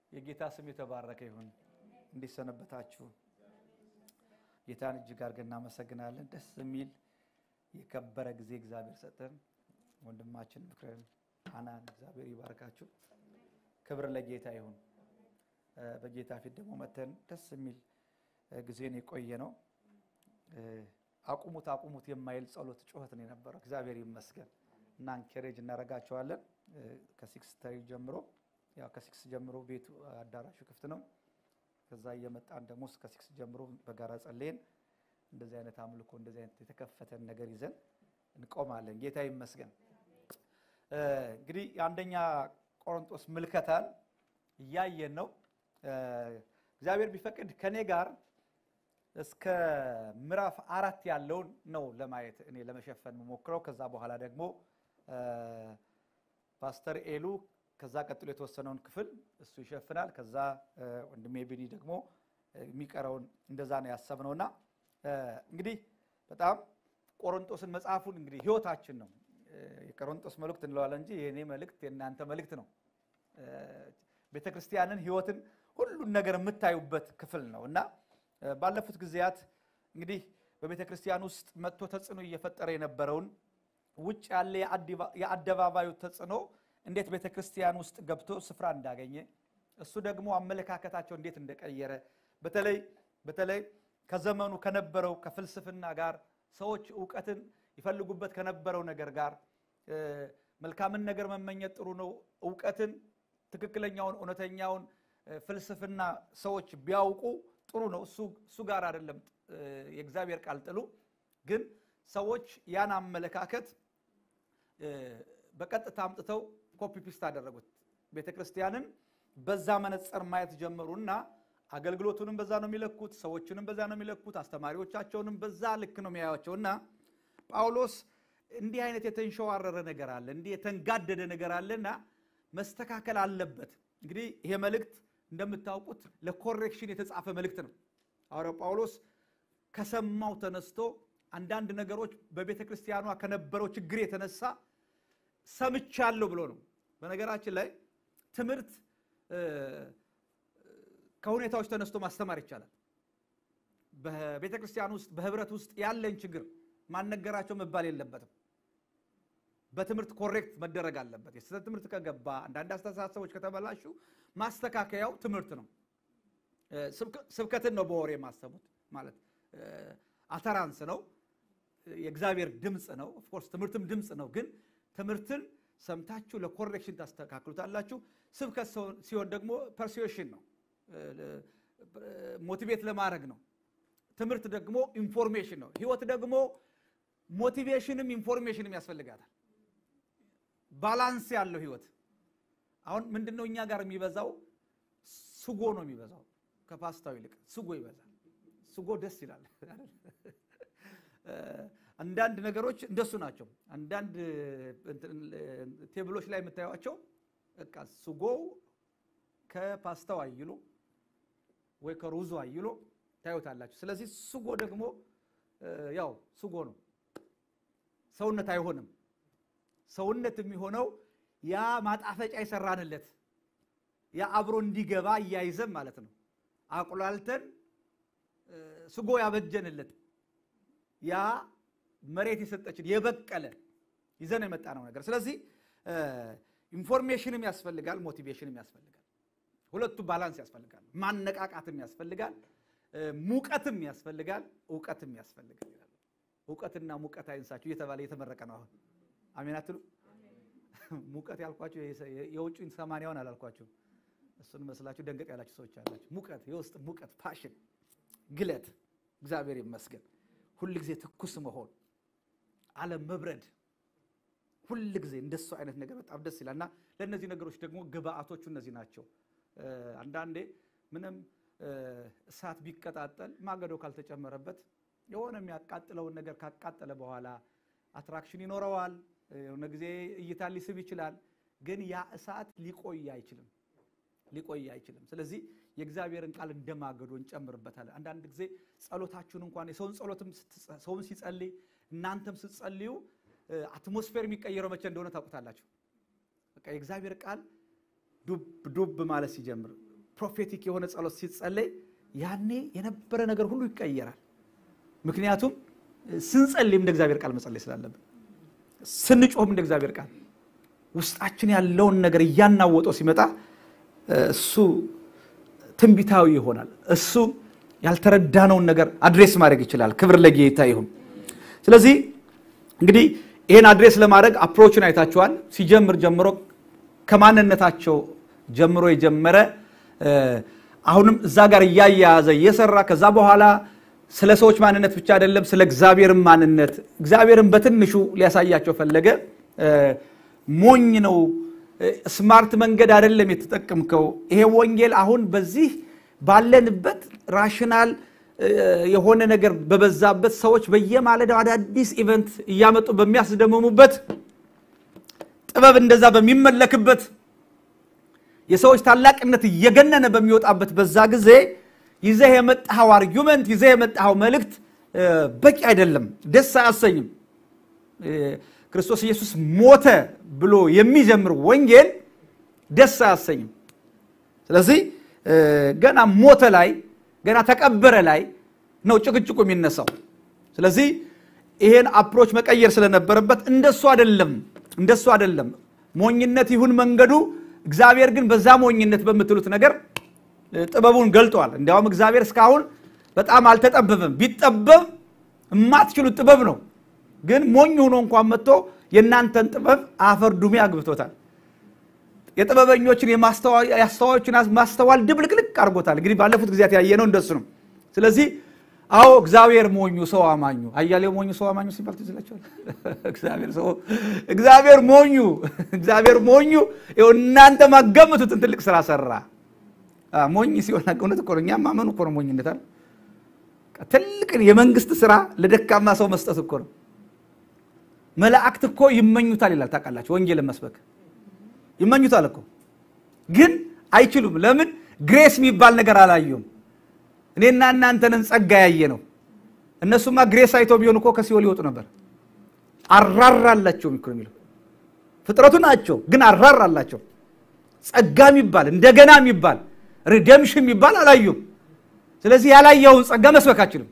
የጌታ ስም የተባረከ ይሁን። እንዴት ሰነበታችሁ? ጌታን እጅግ አድርገን እናመሰግናለን። ደስ የሚል የከበረ ጊዜ እግዚአብሔር ሰጠን። ወንድማችን ምክርን አናን እግዚአብሔር ይባርካችሁ። ክብር ለጌታ ይሁን። በጌታ ፊት ደግሞ መተን ደስ የሚል ጊዜን የቆየ ነው። አቁሙት አቁሙት የማይል ጸሎት ጩኸት ነው የነበረው። እግዚአብሔር ይመስገን እና እንኬሬጅ እናደርጋቸዋለን ከሲክስ ተሪ ጀምሮ ያው ከሲክስ ጀምሮ ቤቱ አዳራሹ ክፍት ነው። ከዛ እየመጣን ደግሞ እስከ ሲክስ ጀምሮ በጋራ ጸልየን እንደዚህ አይነት አምልኮ እንደዚህ አይነት የተከፈተን ነገር ይዘን እንቆማለን። ጌታ ይመስገን። እንግዲህ የአንደኛ ቆሮንጦስ ምልከታን እያየን ነው። እግዚአብሔር ቢፈቅድ ከኔ ጋር እስከ ምዕራፍ አራት ያለውን ነው ለማየት እኔ ለመሸፈን የምሞክረው። ከዛ በኋላ ደግሞ ፓስተር ኤሉ ከዛ ቀጥሎ የተወሰነውን ክፍል እሱ ይሸፍናል። ከዛ ወንድሜ ቢኒ ደግሞ የሚቀረውን እንደዛ ነው ያሰብነውና እንግዲህ በጣም ቆሮንጦስን መጽሐፉን እንግዲህ ህይወታችን ነው የቆሮንጦስ መልእክት እንለዋለን እንጂ የእኔ መልእክት የእናንተ መልእክት ነው። ቤተ ክርስቲያንን ህይወትን ሁሉን ነገር የምታዩበት ክፍል ነው እና ባለፉት ጊዜያት እንግዲህ በቤተ ክርስቲያን ውስጥ መጥቶ ተጽዕኖ እየፈጠረ የነበረውን ውጭ ያለ የአደባባዩ ተጽዕኖ እንዴት ቤተ ክርስቲያን ውስጥ ገብቶ ስፍራ እንዳገኘ እሱ ደግሞ አመለካከታቸው እንዴት እንደቀየረ በተለይ በተለይ ከዘመኑ ከነበረው ከፍልስፍና ጋር ሰዎች እውቀትን ይፈልጉበት ከነበረው ነገር ጋር መልካምን ነገር መመኘት ጥሩ ነው። እውቀትን ትክክለኛውን እውነተኛውን ፍልስፍና ሰዎች ቢያውቁ ጥሩ ነው። እሱ ጋር አይደለም የእግዚአብሔር ቃል ጥሉ። ግን ሰዎች ያን አመለካከት በቀጥታ አምጥተው ኮፒ ፒስት አደረጉት። ቤተ ክርስቲያንን በዛ መነጽር ማየት ጀመሩና አገልግሎቱንም በዛ ነው የሚለኩት፣ ሰዎችንም በዛ ነው የሚለኩት፣ አስተማሪዎቻቸውንም በዛ ልክ ነው የሚያዩቸው እና ጳውሎስ እንዲህ አይነት የተንሸዋረረ ነገር አለ፣ እንዲህ የተንጋደደ ነገር አለና መስተካከል አለበት። እንግዲህ ይሄ መልእክት እንደምታውቁት ለኮሬክሽን የተጻፈ መልእክት ነው። ሐዋርያው ጳውሎስ ከሰማው ተነስቶ አንዳንድ ነገሮች በቤተ ክርስቲያኗ ከነበረው ችግር የተነሳ ሰምቻለሁ ብሎ ነው። በነገራችን ላይ ትምህርት ከሁኔታዎች ተነስቶ ማስተማር ይቻላል። በቤተ ክርስቲያን ውስጥ በህብረት ውስጥ ያለን ችግር ማነገራቸው መባል የለበትም። በትምህርት ኮሬክት መደረግ አለበት። የስህተት ትምህርት ከገባ አንዳንድ አስተሳሰቦች ከተበላሹ ማስተካከያው ትምህርት ነው። ስብከትን ነው በወሬ የማሰሙት ማለት አተራንስ ነው። የእግዚአብሔር ድምፅ ነው። ኦፍኮርስ ትምህርትም ድምፅ ነው። ግን ትምህርትን ሰምታችሁ ለኮሬክሽን ታስተካክሉታላችሁ። ስብከት ሲሆን ደግሞ ፐርሱዌሽን ነው፣ ሞቲቬት ለማድረግ ነው። ትምህርት ደግሞ ኢንፎርሜሽን ነው። ህይወት ደግሞ ሞቲቬሽንም ኢንፎርሜሽንም ያስፈልጋታል። ባላንስ ያለው ህይወት። አሁን ምንድነው እኛ ጋር የሚበዛው ስጎ ነው የሚበዛው፣ ከፓስታው ይልቅ ስጎ ይበዛል። ስጎ ደስ ይላል። አንዳንድ ነገሮች እንደሱ ናቸው። አንዳንድ ቴብሎች ላይ የምታዩቸው በቃ ስጎው ከፓስታው አይሎ ወይ ከሩዙ አይሎ ታዩታላችሁ። ስለዚህ ስጎ ደግሞ ያው ስጎ ነው፣ ሰውነት አይሆንም። ሰውነት የሚሆነው ያ ማጣፈጫ የሰራንለት ያ አብሮ እንዲገባ እያይዘን ማለት ነው። አቁላልተን ስጎ ያበጀንለት ያ መሬት የሰጠችን የበቀለ ይዘን የመጣ ነው ነገር። ስለዚህ ኢንፎርሜሽንም ያስፈልጋል፣ ሞቲቬሽንም ያስፈልጋል። ሁለቱ ባላንስ ያስፈልጋል። ማነቃቃትም ያስፈልጋል፣ ሙቀትም ያስፈልጋል፣ እውቀትም ያስፈልጋል ይላሉ። እውቀትና ሙቀት አይንሳችሁ እየተባለ እየተመረቀ ነው አሁን። አሜን አትሉ? ሙቀት ያልኳችሁ የውጭን ሰማንያውን አላልኳችሁ። እሱን መስላችሁ ደንገጥ ያላችሁ ሰዎች አላችሁ። ሙቀት፣ የውስጥ ሙቀት፣ ፓሽን፣ ግለት። እግዚአብሔር ይመስገን። ሁል ጊዜ ትኩስ መሆን፣ አለም መብረድ፣ ሁል ጊዜ እንደሱ አይነት ነገር በጣም ደስ ይላል እና ለእነዚህ ነገሮች ደግሞ ግብአቶቹ እነዚህ ናቸው። አንዳንዴ ምንም እሳት ቢቀጣጠል ማገዶ ካልተጨመረበት የሆነ የሚያቃጥለውን ነገር ካቃጠለ በኋላ አትራክሽን ይኖረዋል። የሆነ ጊዜ እይታ ሊስብ ይችላል። ግን ያ እሳት ሊቆይ አይችልም ሊቆይ አይችልም። ስለዚህ የእግዚአብሔርን ቃል እንደማገዶ እንጨምርበታለን። አንዳንድ ጊዜ ጸሎታችሁን እንኳን የሰውን ጸሎትም ሰውን ሲጸልይ እናንተም ስትጸልዩ አትሞስፌር የሚቀየረው መቼ እንደሆነ ታውቁታላችሁ። በቃ የእግዚአብሔር ቃል ዱብ ዱብ ማለት ሲጀምር ፕሮፌቲክ የሆነ ጸሎት ሲጸለይ ያኔ የነበረ ነገር ሁሉ ይቀየራል። ምክንያቱም ስንጸልይም እንደ እግዚአብሔር ቃል መጸለይ ስላለብን፣ ስንጮህም እንደ እግዚአብሔር ቃል ውስጣችን ያለውን ነገር እያናወጠው ሲመጣ እሱ ትንቢታዊ ይሆናል። እሱ ያልተረዳነውን ነገር አድሬስ ማድረግ ይችላል። ክብር ለጌታ ይሁን። ስለዚህ እንግዲህ ይህን አድሬስ ለማድረግ አፕሮችን አይታችኋል። ሲጀምር ጀምሮ ከማንነታቸው ጀምሮ የጀመረ አሁንም እዛ ጋር እያያያዘ እየሰራ ከዛ በኋላ ስለ ሰዎች ማንነት ብቻ አይደለም፣ ስለ እግዚአብሔርን ማንነት እግዚአብሔርን በትንሹ ሊያሳያቸው ፈለገ። ሞኝ ነው፣ ስማርት መንገድ አይደለም የተጠቀምከው። ይሄ ወንጌል አሁን በዚህ ባለንበት ራሽናል የሆነ ነገር በበዛበት ሰዎች በየማለዳው አዳዲስ ኢቨንት እያመጡ በሚያስደምሙበት ጥበብ እንደዛ በሚመለክበት የሰዎች ታላቅነት እየገነነ በሚወጣበት በዛ ጊዜ ይዘህ የመጣኸው አርጊመንት ይዘህ የመጣኸው መልእክት በቂ አይደለም፣ ደስ አያሰኝም። ክርስቶስ ኢየሱስ ሞተ ብሎ የሚጀምር ወንጌል ደስ አያሰኝም። ስለዚህ ገና ሞተ ላይ ገና ተቀበረ ላይ ነው ጭቅጭቁ የሚነሳው። ስለዚህ ይሄን አፕሮች መቀየር ስለነበረበት እንደሱ አይደለም እንደሱ አይደለም። ሞኝነት ይሁን መንገዱ፣ እግዚአብሔር ግን በዛ ሞኝነት በምትሉት ነገር ጥበቡን ገልጧል። እንዲያውም እግዚአብሔር እስካሁን በጣም አልተጠበበም። ቢጠበብ የማትችሉት ጥበብ ነው። ግን ሞኝ ሆኖ እንኳን መጥቶ የእናንተን ጥበብ አፈር ዱሜ አግብቶታል። የጥበበኞችን የአስተዋዮችን ማስተዋል ድብልቅልቅ አድርጎታል። እንግዲህ ባለፉት ጊዜያት ያየነው እንደሱ ነው። ስለዚህ አዎ እግዚአብሔር ሞኙ ሰው አማኙ፣ አያሌው ሞኙ ሰው አማኙ ሲባል ትዝ ይላችኋል። እግዚአብሔር ሞኙ እግዚአብሔር ሞኙ እናንተ ማገምቱትን ትልቅ ስራ ሰራ። ሞኝ ሲሆን እውነት እኮ ነው። እኛም ማመኑ እኮ ነው ሞኝነት አለ። ትልቅን የመንግስት ስራ ለደካማ ሰው መስጠት እኮ ነው። መላእክት እኮ ይመኙታል ይላል። ታውቃላችሁ፣ ወንጌልን መስበክ ይመኙታል እኮ ግን አይችሉም። ለምን? ግሬስ የሚባል ነገር አላየውም። እኔና እናንተንን ጸጋ ያየ ነው። እነሱማ ግሬስ አይተው ቢሆን እኮ ከሲኦል ይወጡ ነበር። አራራላቸው ሚክሮ የሚለው ፍጥረቱ ናቸው፣ ግን አራራላቸው። ጸጋ የሚባል እንደገና የሚባል ሪደምሽን የሚባል አላዩም። ስለዚህ ያላየውን ጸጋ መስበክ አይችልም፣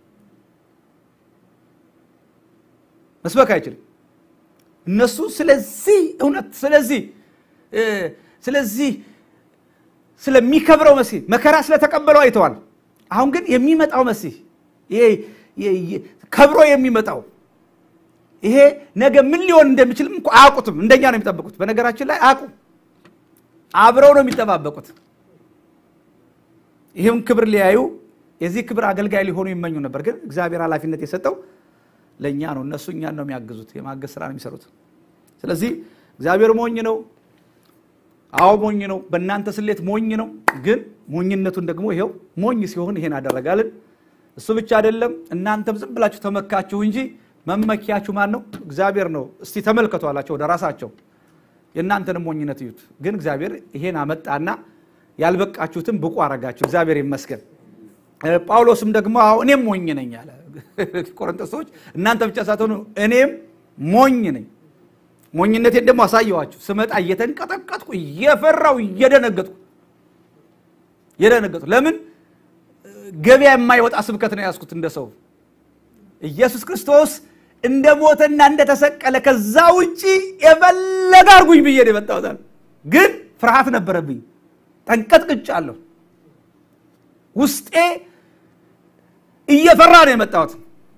መስበክ አይችልም። እነሱ ስለዚህ እውነት ስለዚህ ስለዚህ ስለሚከብረው መሲህ መከራ ስለተቀበለው አይተዋል። አሁን ግን የሚመጣው መሲህ ከብሮ የሚመጣው ይሄ ነገ ምን ሊሆን እንደሚችልም እኮ አያውቁትም። እንደኛ ነው የሚጠብቁት። በነገራችን ላይ አያውቁም። አብረው ነው የሚጠባበቁት። ይህም ክብር ሊያዩ የዚህ ክብር አገልጋይ ሊሆኑ ይመኙ ነበር። ግን እግዚአብሔር ኃላፊነት የሰጠው ለእኛ ነው። እነሱ እኛን ነው የሚያግዙት፣ የማገዝ ስራ ነው የሚሰሩት። ስለዚህ እግዚአብሔር ሞኝ ነው። አዎ ሞኝ ነው። በእናንተ ስሌት ሞኝ ነው። ግን ሞኝነቱን ደግሞ ይኸው ሞኝ ሲሆን ይሄን አደረጋልን። እሱ ብቻ አይደለም፣ እናንተም ዝም ብላችሁ ተመካችሁ እንጂ መመኪያችሁ ማን ነው? እግዚአብሔር ነው። እስቲ ተመልከቱ አላቸው ወደ ራሳቸው። የእናንተንም ሞኝነት እዩት። ግን እግዚአብሔር ይሄን አመጣና ያልበቃችሁትም ብቁ አረጋችሁ። እግዚአብሔር ይመስገን። ጳውሎስም ደግሞ አዎ እኔም ሞኝ ነኝ አለ። ቆሮንቶስ ሰዎች እናንተ ብቻ ሳትሆኑ እኔም ሞኝ ነኝ ሞኝነቴን ደግሞ አሳየዋችሁ። ስመጣ እየተንቀጠቀጥኩ እየፈራው እየደነገጥኩ እየደነገጥኩ ለምን ገበያ የማይወጣ ስብከት ነው ያዝኩት። እንደ ሰው ኢየሱስ ክርስቶስ እንደ ሞተና እንደተሰቀለ ከዛ ውጪ የፈለገ አርጉኝ ብዬ ነው የመጣሁት። ግን ፍርሃት ነበረብኝ፣ ተንቀጥቅጫለሁ። ውስጤ እየፈራ ነው የመጣሁት።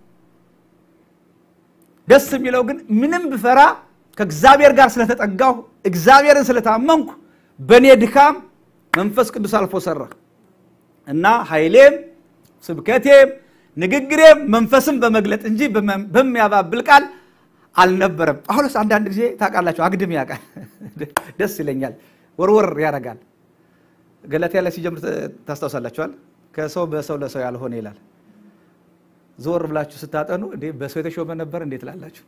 ደስ የሚለው ግን ምንም ብፈራ ከእግዚአብሔር ጋር ስለተጠጋሁ እግዚአብሔርን ስለታመንኩ በእኔ ድካም መንፈስ ቅዱስ አልፎ ሰራ እና ኃይሌም ስብከቴም ንግግሬም መንፈስም በመግለጥ እንጂ በሚያባብል ቃል አልነበረም። ጳውሎስ አንዳንድ ጊዜ ታውቃላችሁ አግድም ያውቃል፣ ደስ ይለኛል፣ ወርወር ያደርጋል። ገላትያ ላይ ሲጀምር ታስታውሳላችኋል። ከሰው በሰው ለሰው ያልሆነ ይላል። ዞር ብላችሁ ስታጠኑ እንዴ በሰው የተሾመ ነበር እንዴት ላላችሁ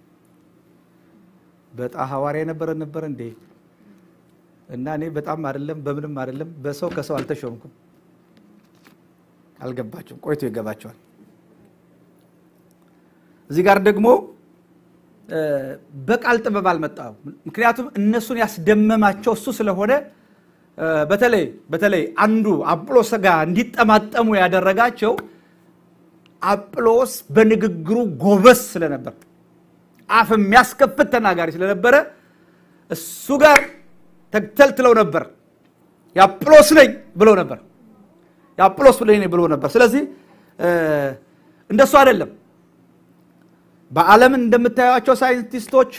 በጣ ሐዋርያ የነበረ ነበር እንዴ? እና እኔ በጣም አይደለም በምንም አይደለም በሰው ከሰው አልተሾምኩም። አልገባቸውም፣ ቆይቶ ይገባቸዋል። እዚህ ጋር ደግሞ በቃል ጥበብ አልመጣም። ምክንያቱም እነሱን ያስደመማቸው እሱ ስለሆነ በተለይ በተለይ አንዱ አጵሎስ ጋር እንዲጠማጠሙ ያደረጋቸው አጵሎስ በንግግሩ ጎበዝ ስለነበር አፍ የሚያስከፍት ተናጋሪ ስለነበረ እሱ ጋር ተተልትለው ነበር። የአጵሎስ ነኝ ብለው ነበር። የአጵሎስ ነኝ ብሎ ነበር። ስለዚህ እንደሱ አይደለም። በዓለም እንደምታዩቸው ሳይንቲስቶች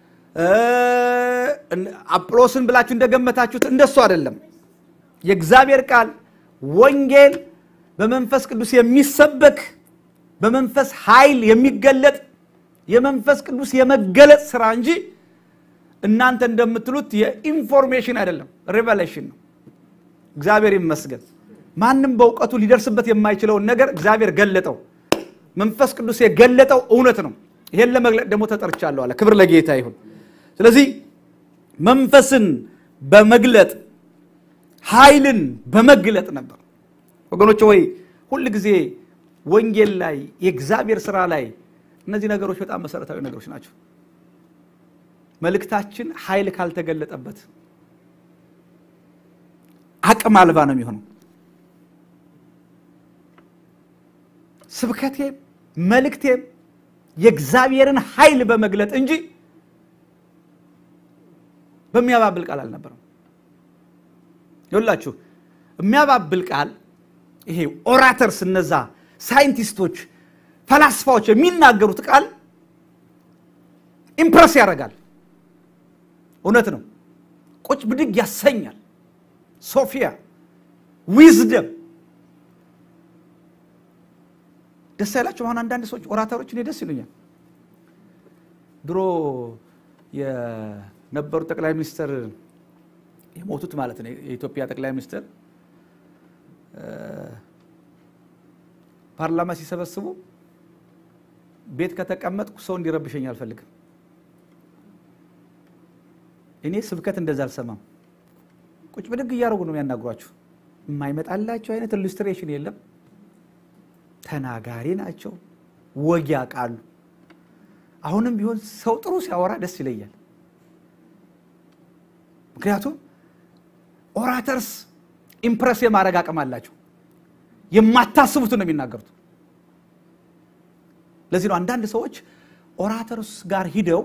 አጵሎስን ብላችሁ እንደገመታችሁት እንደሱ አይደለም። የእግዚአብሔር ቃል ወንጌል በመንፈስ ቅዱስ የሚሰበክ በመንፈስ ኃይል የሚገለጥ የመንፈስ ቅዱስ የመገለጥ ስራ እንጂ እናንተ እንደምትሉት የኢንፎርሜሽን አይደለም፣ ሪቨሌሽን ነው። እግዚአብሔር ይመስገን። ማንም በእውቀቱ ሊደርስበት የማይችለውን ነገር እግዚአብሔር ገለጠው። መንፈስ ቅዱስ የገለጠው እውነት ነው። ይሄን ለመግለጥ ደግሞ ተጠርቻለሁ አለ። ክብር ለጌታ ይሁን። ስለዚህ መንፈስን በመግለጥ ኃይልን በመግለጥ ነበር። ወገኖች ወይ ሁል ጊዜ ወንጌል ላይ የእግዚአብሔር ስራ ላይ እነዚህ ነገሮች በጣም መሰረታዊ ነገሮች ናቸው። መልእክታችን ኃይል ካልተገለጠበት አቅም አልባ ነው የሚሆነው። ስብከቴም መልእክቴም የእግዚአብሔርን ኃይል በመግለጥ እንጂ በሚያባብል ቃል አልነበረም። ይኸውላችሁ የሚያባብል ቃል ይሄ ኦራተርስ፣ እነዛ ሳይንቲስቶች፣ ፈላስፋዎች የሚናገሩት ቃል ኢምፕረስ ያደርጋል። እውነት ነው። ቁጭ ብድግ ያሰኛል። ሶፊያ ዊዝደም ደስ አይላችሁም? አሁን አንዳንድ ሰዎች ኦራተሮች እኔ ደስ ይሉኛል። ድሮ የነበሩ ጠቅላይ ሚኒስትር የሞቱት ማለት ነው የኢትዮጵያ ጠቅላይ ሚኒስትር ፓርላማ ሲሰበስቡ ቤት ከተቀመጥኩ ሰው እንዲረብሸኝ አልፈልግም። እኔ ስብከት እንደዛ አልሰማም። ቁጭ ብድግ እያደረጉ ነው የሚያናግሯችሁ። የማይመጣላቸው አይነት ኢሉስትሬሽን የለም። ተናጋሪ ናቸው፣ ወግ ያውቃሉ። አሁንም ቢሆን ሰው ጥሩ ሲያወራ ደስ ይለኛል። ምክንያቱም ኦራተርስ ኢምፕረስ የማድረግ አቅም አላቸው። የማታስቡትን ነው የሚናገሩት። ለዚህ ነው አንዳንድ ሰዎች ኦራተርስ ጋር ሂደው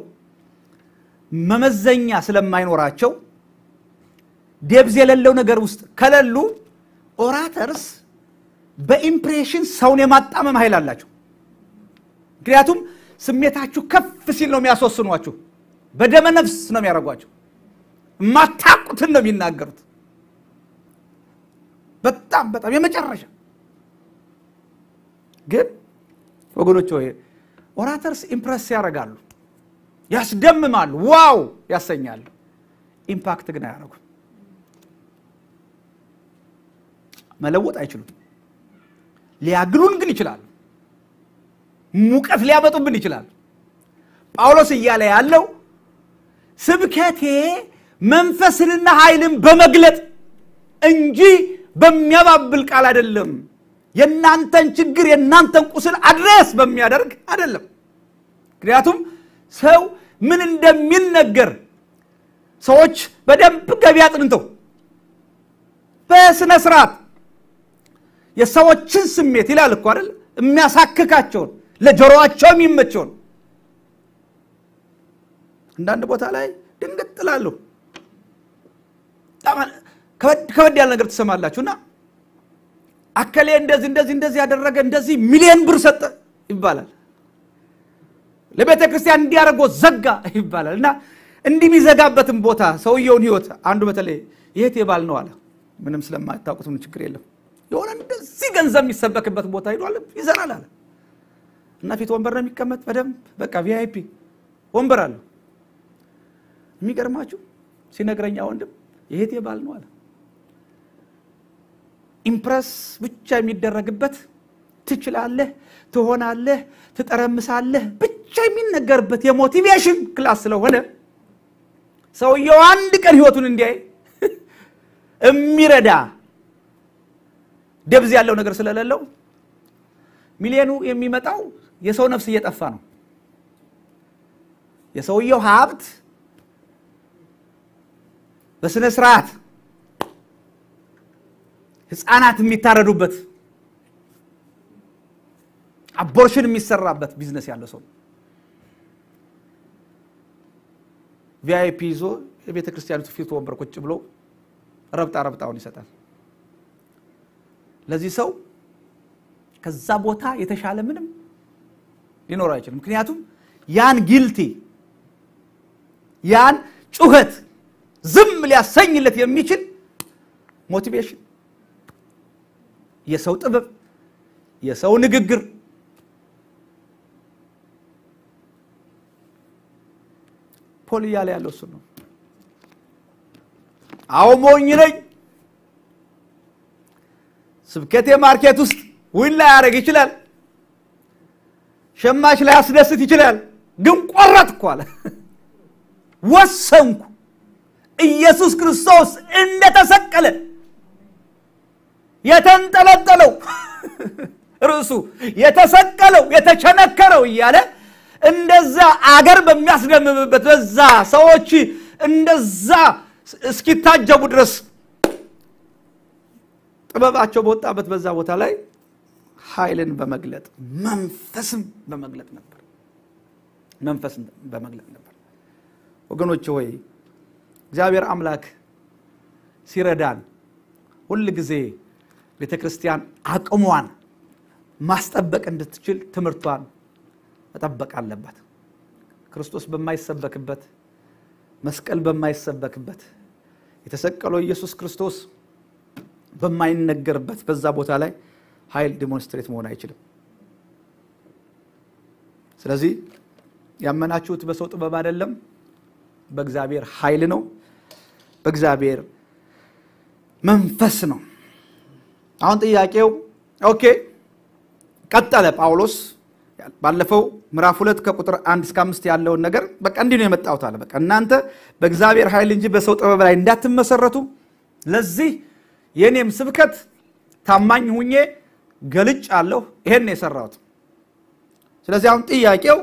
መመዘኛ ስለማይኖራቸው ዴብዝ የሌለው ነገር ውስጥ ከሌሉ ኦራተርስ በኢምፕሬሽን ሰውን የማጣመም ኃይል አላቸው። ምክንያቱም ስሜታችሁ ከፍ ሲል ነው የሚያስወስኗችሁ። በደመ ነፍስ ነው የሚያደርጓቸው። የማታውቁትን ነው የሚናገሩት። በጣም በጣም የመጨረሻ ግን ወገኖች ሆይ ኦራተርስ ኢምፕረስ ያደርጋሉ፣ ያስደምማሉ፣ ዋው ያሰኛሉ። ኢምፓክት ግን አያደርጉም። መለወጥ አይችሉም። ሊያግሉን ግን ይችላሉ። ሙቀት ሊያመጡብን ይችላሉ። ጳውሎስ እያለ ያለው ስብከቴ መንፈስንና ኃይልን በመግለጥ እንጂ በሚያባብል ቃል አይደለም። የእናንተን ችግር የእናንተን ቁስል አድሬስ በሚያደርግ አይደለም። ምክንያቱም ሰው ምን እንደሚነገር ሰዎች በደንብ ገቢ አጥንተው በስነ ስርዓት የሰዎችን ስሜት ይላል እኮ አይደል የሚያሳክካቸውን ለጆሮአቸው የሚመቸውን አንዳንድ ቦታ ላይ ድንግጥ እላለሁ። ከበድ ያለ ነገር ትሰማላችሁና አከሌ እንደዚህ እንደዚህ እንደዚህ ያደረገ እንደዚህ ሚሊዮን ብር ሰጠ ይባላል። ለቤተ ክርስቲያን እንዲያደርጎ ዘጋ ይባላል። እና እንዲህ የሚዘጋበትን ቦታ ሰውየውን ህይወት አንዱ በተለይ የት የባል ነው አለ። ምንም ስለማታውቁት ምን ችግር የለም የሆነ እንደዚህ ገንዘብ የሚሰበክበት ቦታ ሄዷል ይዘራል አለ እና ፊት ወንበር ነው የሚቀመጥ በደንብ በቃ ቪአይፒ ወንበር አለው። የሚገርማችሁ ሲነግረኛ ወንድም የሄቴ ባል ነው አለ። ኢምፕረስ ብቻ የሚደረግበት ትችላለህ፣ ትሆናለህ፣ ትጠረምሳለህ ብቻ የሚነገርበት የሞቲቬሽን ክላስ ስለሆነ ሰውየው አንድ ቀን ህይወቱን እንዲያይ የሚረዳ ደብዝ ያለው ነገር ስለሌለው ሚሊዮኑ የሚመጣው የሰው ነፍስ እየጠፋ ነው። የሰውየው ሀብት በስነ ስርዓት ህፃናት የሚታረዱበት አቦርሽን የሚሰራበት ቢዝነስ ያለው ሰው ቪአይፒ ይዞ የቤተ ክርስቲያኒቱ ፊት ወንበር ቁጭ ብሎ ረብጣ ረብጣውን ይሰጣል። ለዚህ ሰው ከዛ ቦታ የተሻለ ምንም ሊኖር አይችልም። ምክንያቱም ያን ጊልቲ ያን ጩኸት ዝም ሊያሰኝለት የሚችል ሞቲቬሽን፣ የሰው ጥበብ፣ የሰው ንግግር ፖል እያለ ያለው እሱ ነው። አዎ ሞኝ ነኝ። ስብከቴ ማርኬት ውስጥ ዊን ላይ ያደርግ ይችላል። ሸማች ላይ ያስደስት ይችላል። ግን ቆረጥኩ አለ። ወሰንኩ ኢየሱስ ክርስቶስ እንደተሰቀለ የተንጠለጠለው ርዕሱ የተሰቀለው የተቸነከረው እያለ እንደዛ አገር በሚያስደምምበት በዛ ሰዎች እንደዛ እስኪታጀቡ ድረስ ጥበባቸው በወጣበት በዛ ቦታ ላይ ኃይልን በመግለጥ መንፈስም በመግለጥ ነበር። መንፈስም በመግለጥ ነበር። ወገኖች ሆይ እግዚአብሔር አምላክ ሲረዳን ሁል ጊዜ ቤተ ክርስቲያን አቅሟን ማስጠበቅ እንድትችል ትምህርቷን መጠበቅ አለባት። ክርስቶስ በማይሰበክበት መስቀል በማይሰበክበት የተሰቀለው ኢየሱስ ክርስቶስ በማይነገርበት በዛ ቦታ ላይ ኃይል ዲሞንስትሬት መሆን አይችልም። ስለዚህ ያመናችሁት በሰው ጥበብ አይደለም፣ በእግዚአብሔር ኃይል ነው፣ በእግዚአብሔር መንፈስ ነው። አሁን ጥያቄው ኦኬ፣ ቀጠለ ጳውሎስ ባለፈው ምዕራፍ ሁለት ከቁጥር አንድ እስከ አምስት ያለውን ነገር በቃ እንዲህ ነው የመጣሁት አለ። በቃ እናንተ በእግዚአብሔር ኃይል እንጂ በሰው ጥበብ ላይ እንዳትመሰረቱ ለዚህ የእኔም ስብከት ታማኝ ሁኜ ገልጭ አለሁ። ይሄን የሰራሁት። ስለዚህ አሁን ጥያቄው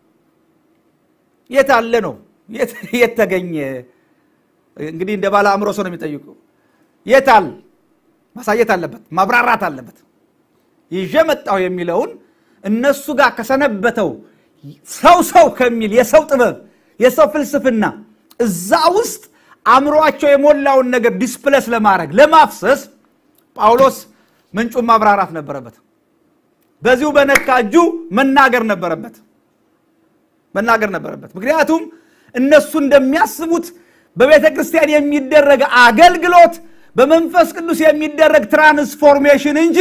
የት አለ ነው? የት ተገኘ? እንግዲህ እንደ ባለ አእምሮ ሰው ነው የሚጠይቁ። የት አለ? ማሳየት አለበት፣ ማብራራት አለበት። ይዤ መጣሁ የሚለውን እነሱ ጋር ከሰነበተው ሰው ሰው ከሚል የሰው ጥበብ የሰው ፍልስፍና እዛ ውስጥ አእምሯቸው የሞላውን ነገር ዲስፕለስ ለማድረግ ለማፍሰስ ጳውሎስ ምንጩን ማብራራት ነበረበት። በዚሁ በነካ እጁ መናገር ነበረበት መናገር ነበረበት። ምክንያቱም እነሱ እንደሚያስቡት በቤተ ክርስቲያን የሚደረግ አገልግሎት በመንፈስ ቅዱስ የሚደረግ ትራንስፎርሜሽን እንጂ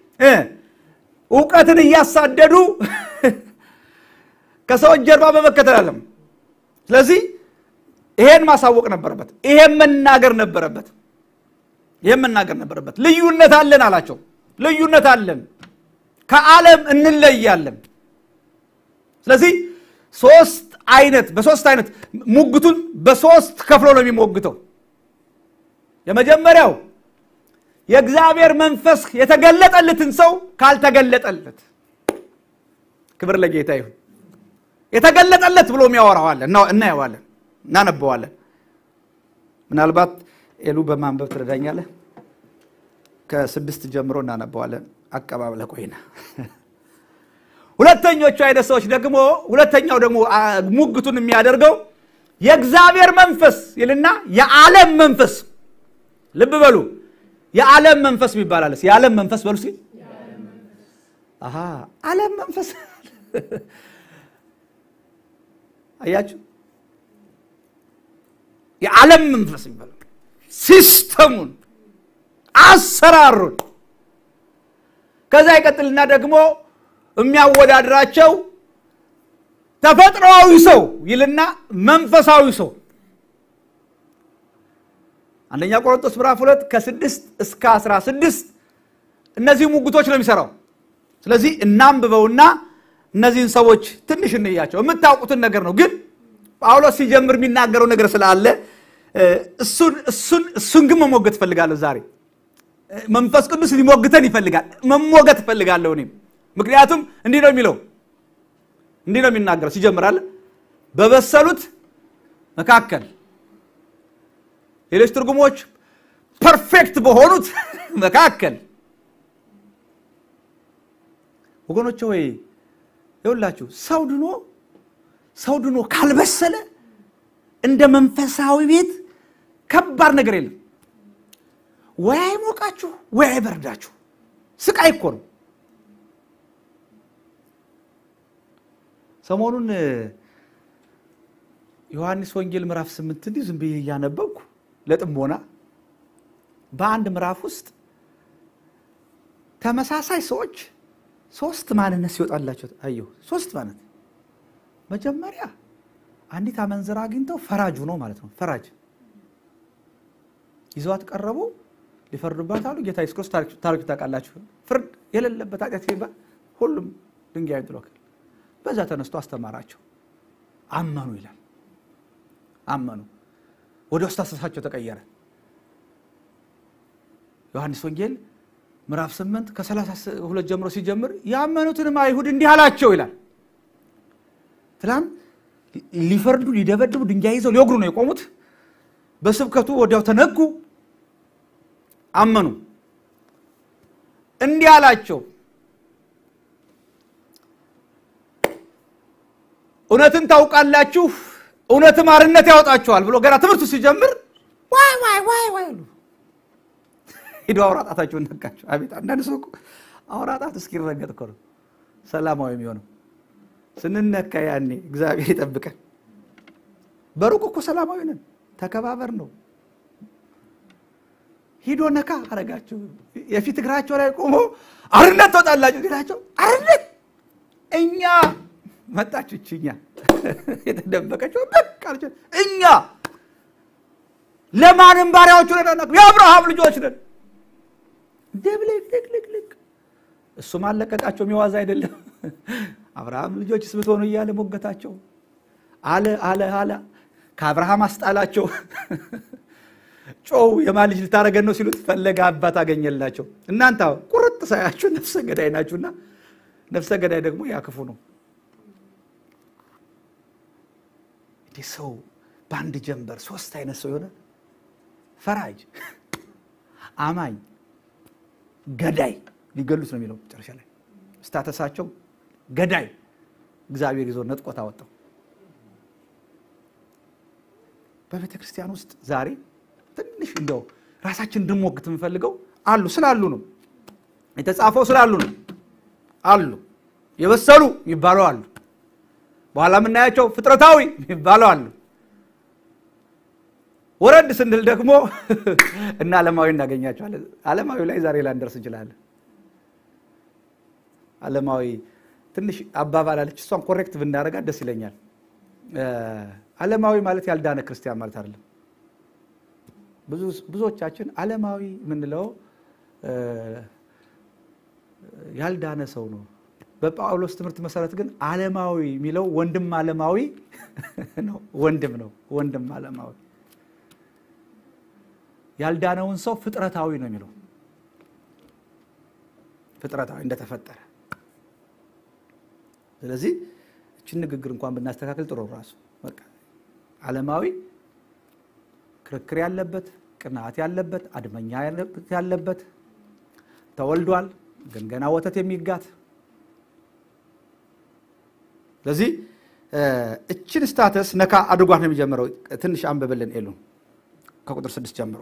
እውቀትን እያሳደዱ ከሰዎች ጀርባ በመከተል አለም። ስለዚህ ይሄን ማሳወቅ ነበረበት። ይሄን መናገር ነበረበት። ይሄን መናገር ነበረበት። ልዩነት አለን አላቸው። ልዩነት አለን፣ ከዓለም እንለያለን። ስለዚህ ሶስት አይነት በሶስት አይነት ሙግቱን በሶስት ከፍሎ ነው የሚሞግተው። የመጀመሪያው የእግዚአብሔር መንፈስ የተገለጠለትን ሰው ካልተገለጠለት፣ ክብር ለጌታ ይሁን። የተገለጠለት ብሎ የሚያወራዋለን እናየዋለን፣ እናነበዋለን። ምናልባት ኤሉ በማንበብ ትረዳኛለህ? ከስድስት ጀምሮ እናነበዋለን። አቀባበለ ቆይና ሁለተኞቹ አይነት ሰዎች ደግሞ ሁለተኛው ደግሞ ሙግቱን የሚያደርገው የእግዚአብሔር መንፈስ ይልና የዓለም መንፈስ ልብ በሉ የዓለም መንፈስ ይባላል። የዓለም መንፈስ በሉ ሲል ዓለም መንፈስ አያችሁ፣ የዓለም መንፈስ ይባላል። ሲስተሙን፣ አሰራሩን ከዛ ይቀጥልና ደግሞ የሚያወዳድራቸው ተፈጥሮአዊ ሰው ይልና መንፈሳዊ ሰው አንደኛ ቆሮንቶስ ምዕራፍ ሁለት ከስድስት እስከ አስራ ስድስት እነዚህ ሙግቶች ነው የሚሰራው። ስለዚህ እናንብበውና እነዚህን ሰዎች ትንሽ እንያቸው። የምታውቁትን ነገር ነው፣ ግን ጳውሎስ ሲጀምር የሚናገረው ነገር ስላለ እሱን ግን መሞገት እፈልጋለሁ ዛሬ። መንፈስ ቅዱስ ሊሞግተን ይፈልጋል። መሞገት እፈልጋለሁ እኔም። ምክንያቱም እንዲህ ነው የሚለው እንዲህ ነው የሚናገረው ሲጀምራል በበሰሉት መካከል ሌሎች ትርጉሞች ፐርፌክት በሆኑት መካከል ወገኖች ወይ ይኸውላችሁ ሰው ድኖ ሰው ድኖ ካልበሰለ እንደ መንፈሳዊ ቤት ከባድ ነገር የለም። ወይ አይሞቃችሁ ወይ አይበርዳችሁ። ስቃይ እኮ ነው። ሰሞኑን ዮሐንስ ወንጌል ምዕራፍ ስምንት እንዲህ ዝም ብዬ እያነበብኩ ለጥሞና በአንድ ምዕራፍ ውስጥ ተመሳሳይ ሰዎች ሶስት ማንነት ሲወጣላቸው አየሁ። ሶስት ማንነት መጀመሪያ አንዲት አመንዝራ አግኝተው ፈራጁ ነው ማለት ነው። ፈራጅ ይዘዋት ቀረቡ፣ ሊፈርዱባት አሉ። ጌታ ኢየሱስ ክርስቶስ ታሪክ ታውቃላችሁ። ፍርድ የሌለበት ኃጢአት ሲባል ሁሉም ድንጋይ ጥሎ በዛ ተነስቶ አስተማራቸው። አመኑ ይላል። አመኑ፣ ወደ ውስጥ አስተሳሰባቸው ተቀየረ። ዮሐንስ ወንጌል ምዕራፍ ስምንት ከሰላሳ ሁለት ጀምሮ ሲጀምር ያመኑትንም አይሁድ እንዲህ አላቸው ይላል። ትላንት ሊፈርዱ ሊደበድቡ ድንጋይ ይዘው ሊወግሩ ነው የቆሙት። በስብከቱ ወዲያው ተነጉ፣ አመኑ። እንዲህ አላቸው እውነትን ታውቃላችሁ፣ እውነትም አርነት ያወጣችኋል ብሎ ገና ትምህርቱ ሲጀምር ዋይ ዋይ ዋይ ዋይ አሉ። ሂዶ አውራጣታቸውን ነካቸው። አቤት አንዳንድ ሰው እኮ አውራጣት እስኪረገጥ እኮ ነው ሰላማዊ የሚሆነው። ስንነካ ያኔ እግዚአብሔር ይጠብቀን። በሩቅ እኮ ሰላማዊ ነን፣ ተከባበር ነው። ሂዶ ነካ አረጋቸው። የፊት እግራቸው ላይ ቆሞ አርነት ትወጣላችሁ ሲላቸው አርነት እኛ መጣች እኛ የተደበቀችው በቃ እኛ ለማንም ባሪያዎቹ ነን፣ የአብርሃም ልጆች ነን። ድብልቅልቅልቅ እሱም አለቀቃቸው። የሚዋዛ አይደለም። አብርሃም ልጆችስ ብትሆኑ እያለ ሞገታቸው። አለ አለ አለ ከአብርሃም አስጣላቸው። ጮው የማን ልጅ ልታረገን ነው ሲሉት ፈለገ አባት አገኘላቸው። እናንተ ቁርጥ ሳያችሁ ነፍሰ ገዳይ ናችሁና፣ ነፍሰ ገዳይ ደግሞ ያክፉ ነው። እንዲህ ሰው በአንድ ጀንበር ሶስት አይነት ሰው የሆነ ፈራጅ፣ አማኝ፣ ገዳይ ሊገሉት ነው የሚለው መጨረሻ ላይ ስታተሳቸው ገዳይ እግዚአብሔር ይዞ ነጥቆት አወጣው። በቤተ ክርስቲያን ውስጥ ዛሬ ትንሽ እንደው ራሳችን እንድንሞግት የምንፈልገው አሉ ስላሉ ነው የተጻፈው ስላሉ ነው አሉ የበሰሉ የሚባሉ አሉ። በኋላ የምናያቸው ፍጥረታዊ የሚባሉ አሉ። ወረድ ስንል ደግሞ እና ዓለማዊ እናገኛቸዋለን። ዓለማዊ ላይ ዛሬ ላንደርስ እንችላለን። ዓለማዊ ትንሽ አባባል አለች። እሷን ኮሬክት ብናደርጋት ደስ ይለኛል። ዓለማዊ ማለት ያልዳነ ክርስቲያን ማለት አይደለም። ብዙዎቻችን ዓለማዊ የምንለው ያልዳነ ሰው ነው። በጳውሎስ ትምህርት መሰረት ግን ዓለማዊ የሚለው ወንድም ዓለማዊ ነው። ወንድም ነው። ወንድም ዓለማዊ ያልዳነውን ሰው ፍጥረታዊ ነው የሚለው ፍጥረታዊ እንደተፈጠረ። ስለዚህ እችን ንግግር እንኳን ብናስተካክል ጥሩ ራሱ በቃ ዓለማዊ ክርክር ያለበት ቅናት ያለበት አድመኛ ያለበት ተወልዷል፣ ግን ገና ወተት የሚጋት ስለዚህ እችን ስታተስ ነካ አድርጓት ነው የሚጀምረው። ትንሽ አንብብልን ኤሉ ከቁጥር ስድስት ጀምሮ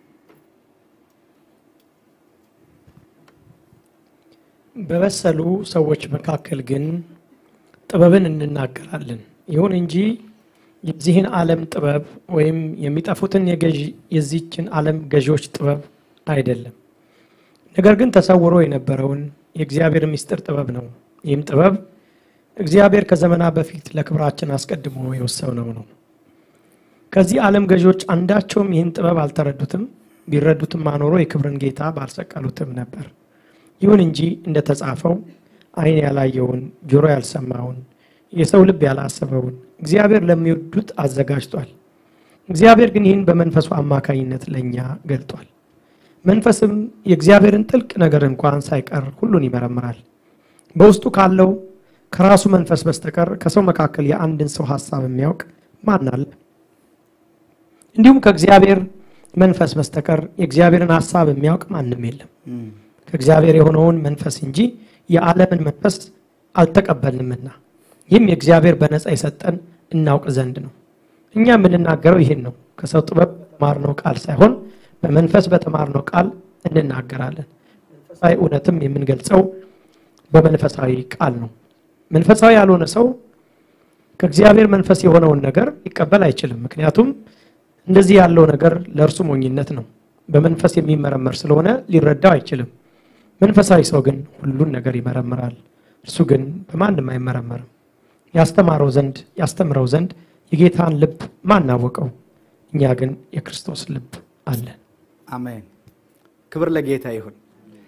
በበሰሉ ሰዎች መካከል ግን ጥበብን እንናገራለን። ይሁን እንጂ የዚህን ዓለም ጥበብ ወይም የሚጠፉትን የዚችን ዓለም ገዢዎች ጥበብ አይደለም። ነገር ግን ተሰውሮ የነበረውን የእግዚአብሔር ምስጢር ጥበብ ነው። ይህም ጥበብ እግዚአብሔር ከዘመናት በፊት ለክብራችን አስቀድሞ የወሰነው ነው። ከዚህ ዓለም ገዢዎች አንዳቸውም ይህን ጥበብ አልተረዱትም። ቢረዱትም አኖሮ የክብርን ጌታ ባልሰቀሉትም ነበር። ይሁን እንጂ እንደተጻፈው ዓይን ያላየውን ጆሮ ያልሰማውን የሰው ልብ ያላሰበውን እግዚአብሔር ለሚወዱት አዘጋጅቷል። እግዚአብሔር ግን ይህን በመንፈሱ አማካኝነት ለእኛ ገልጧል። መንፈስም የእግዚአብሔርን ጥልቅ ነገር እንኳን ሳይቀር ሁሉን ይመረምራል። በውስጡ ካለው ከራሱ መንፈስ በስተቀር ከሰው መካከል የአንድን ሰው ሀሳብ የሚያውቅ ማን አለ? እንዲሁም ከእግዚአብሔር መንፈስ በስተቀር የእግዚአብሔርን ሀሳብ የሚያውቅ ማንም የለም። ከእግዚአብሔር የሆነውን መንፈስ እንጂ የዓለምን መንፈስ አልተቀበልንምና ይህም የእግዚአብሔር በነፃ የሰጠን እናውቅ ዘንድ ነው። እኛ የምንናገረው ይህን ነው፣ ከሰው ጥበብ በተማርነው ቃል ሳይሆን በመንፈስ በተማርነው ቃል እንናገራለን። መንፈሳዊ እውነትም የምንገልጸው በመንፈሳዊ ቃል ነው። መንፈሳዊ ያልሆነ ሰው ከእግዚአብሔር መንፈስ የሆነውን ነገር ሊቀበል አይችልም። ምክንያቱም እንደዚህ ያለው ነገር ለእርሱ ሞኝነት ነው። በመንፈስ የሚመረመር ስለሆነ ሊረዳው አይችልም። መንፈሳዊ ሰው ግን ሁሉን ነገር ይመረምራል። እርሱ ግን በማንም አይመረመርም። ያስተማረው ዘንድ ያስተምረው ዘንድ የጌታን ልብ ማን አወቀው? እኛ ግን የክርስቶስ ልብ አለን። አሜን። ክብር ለጌታ ይሁን።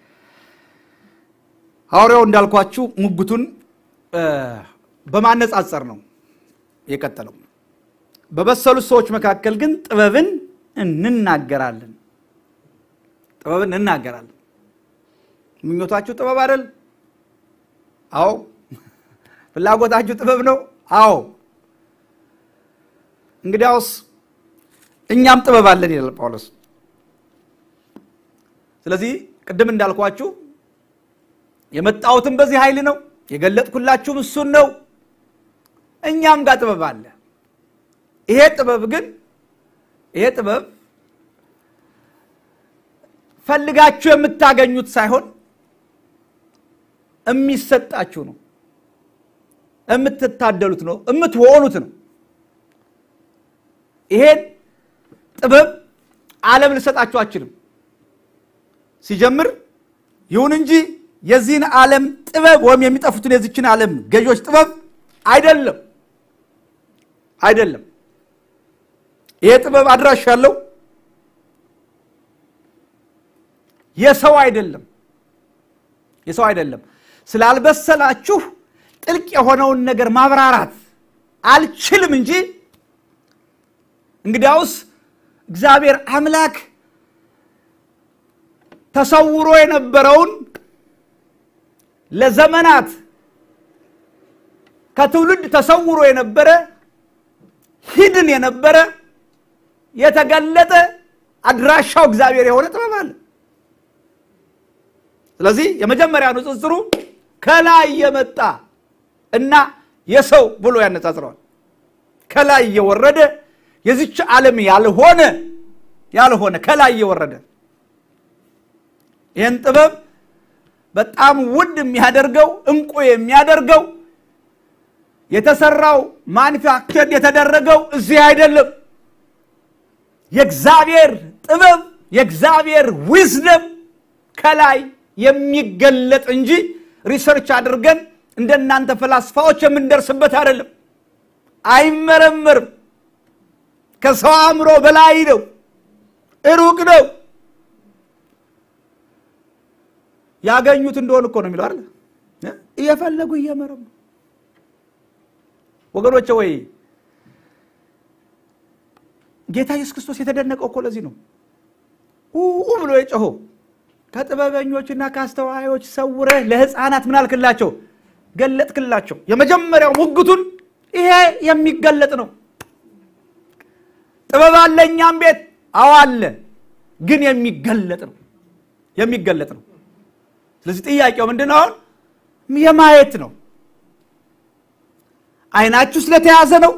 ሐዋርያው እንዳልኳችሁ ሙግቱን በማነጻጸር ነው የቀጠለው። በበሰሉት ሰዎች መካከል ግን ጥበብን እንናገራለን። ጥበብን እንናገራለን። ምኞታችሁ ጥበብ አይደል? አዎ። ፍላጎታችሁ ጥበብ ነው? አዎ። እንግዲያውስ እኛም ጥበብ አለን ይላል ጳውሎስ። ስለዚህ ቅድም እንዳልኳችሁ የመጣሁትም በዚህ ኃይል ነው፣ የገለጥኩላችሁም እሱን ነው። እኛም ጋር ጥበብ አለ። ይሄ ጥበብ ግን ይሄ ጥበብ ፈልጋችሁ የምታገኙት ሳይሆን የሚሰጣችሁ ነው፣ የምትታደሉት ነው፣ የምትሆኑት ነው። ይሄን ጥበብ ዓለም ልሰጣችሁ አችልም። ሲጀምር ይሁን እንጂ የዚህን ዓለም ጥበብ ወይም የሚጠፉትን የዚችን ዓለም ገዢዎች ጥበብ አይደለም አይደለም። ይሄ ጥበብ አድራሽ ያለው የሰው አይደለም የሰው አይደለም። ስላልበሰላችሁ ጥልቅ የሆነውን ነገር ማብራራት አልችልም እንጂ እንግዲያውስ እግዚአብሔር አምላክ ተሰውሮ የነበረውን ለዘመናት ከትውልድ ተሰውሮ የነበረ ሂድን የነበረ የተገለጠ አድራሻው እግዚአብሔር የሆነ ጥበብ አለ። ስለዚህ የመጀመሪያ ንጽጽሩ ከላይ የመጣ እና የሰው ብሎ ያነጻጽረዋል። ከላይ የወረደ የዚች ዓለም ያልሆነ ያልሆነ ከላይ የወረደ ይህን ጥበብ በጣም ውድ የሚያደርገው እንቁ የሚያደርገው የተሰራው ማኒፋክቸር የተደረገው እዚህ አይደለም። የእግዚአብሔር ጥበብ የእግዚአብሔር ዊዝደም ከላይ የሚገለጥ እንጂ ሪሰርች አድርገን እንደናንተ ፈላስፋዎች የምንደርስበት አይደለም። አይመረመርም። ከሰው አእምሮ በላይ ነው፣ ሩቅ ነው። ያገኙት እንደሆን እኮ ነው የሚለው አይደል? እየፈለጉ እየመረሙ ወገኖቼ ወይ ጌታ ኢየሱስ ክርስቶስ የተደነቀው እኮ ለዚህ ነው ኡ ብሎ የጮሆ ከጥበበኞችና ከአስተዋዮች ሰውረህ ለሕፃናት ምን አልክላቸው? ገለጥክላቸው። የመጀመሪያው ሙግቱን ይሄ የሚገለጥ ነው። ጥበብ አለ እኛም ቤት አዎ አለ፣ ግን የሚገለጥ ነው የሚገለጥ ነው። ስለዚህ ጥያቄው ምንድን ነው? አሁን የማየት ነው። አይናችሁ ስለተያዘ ነው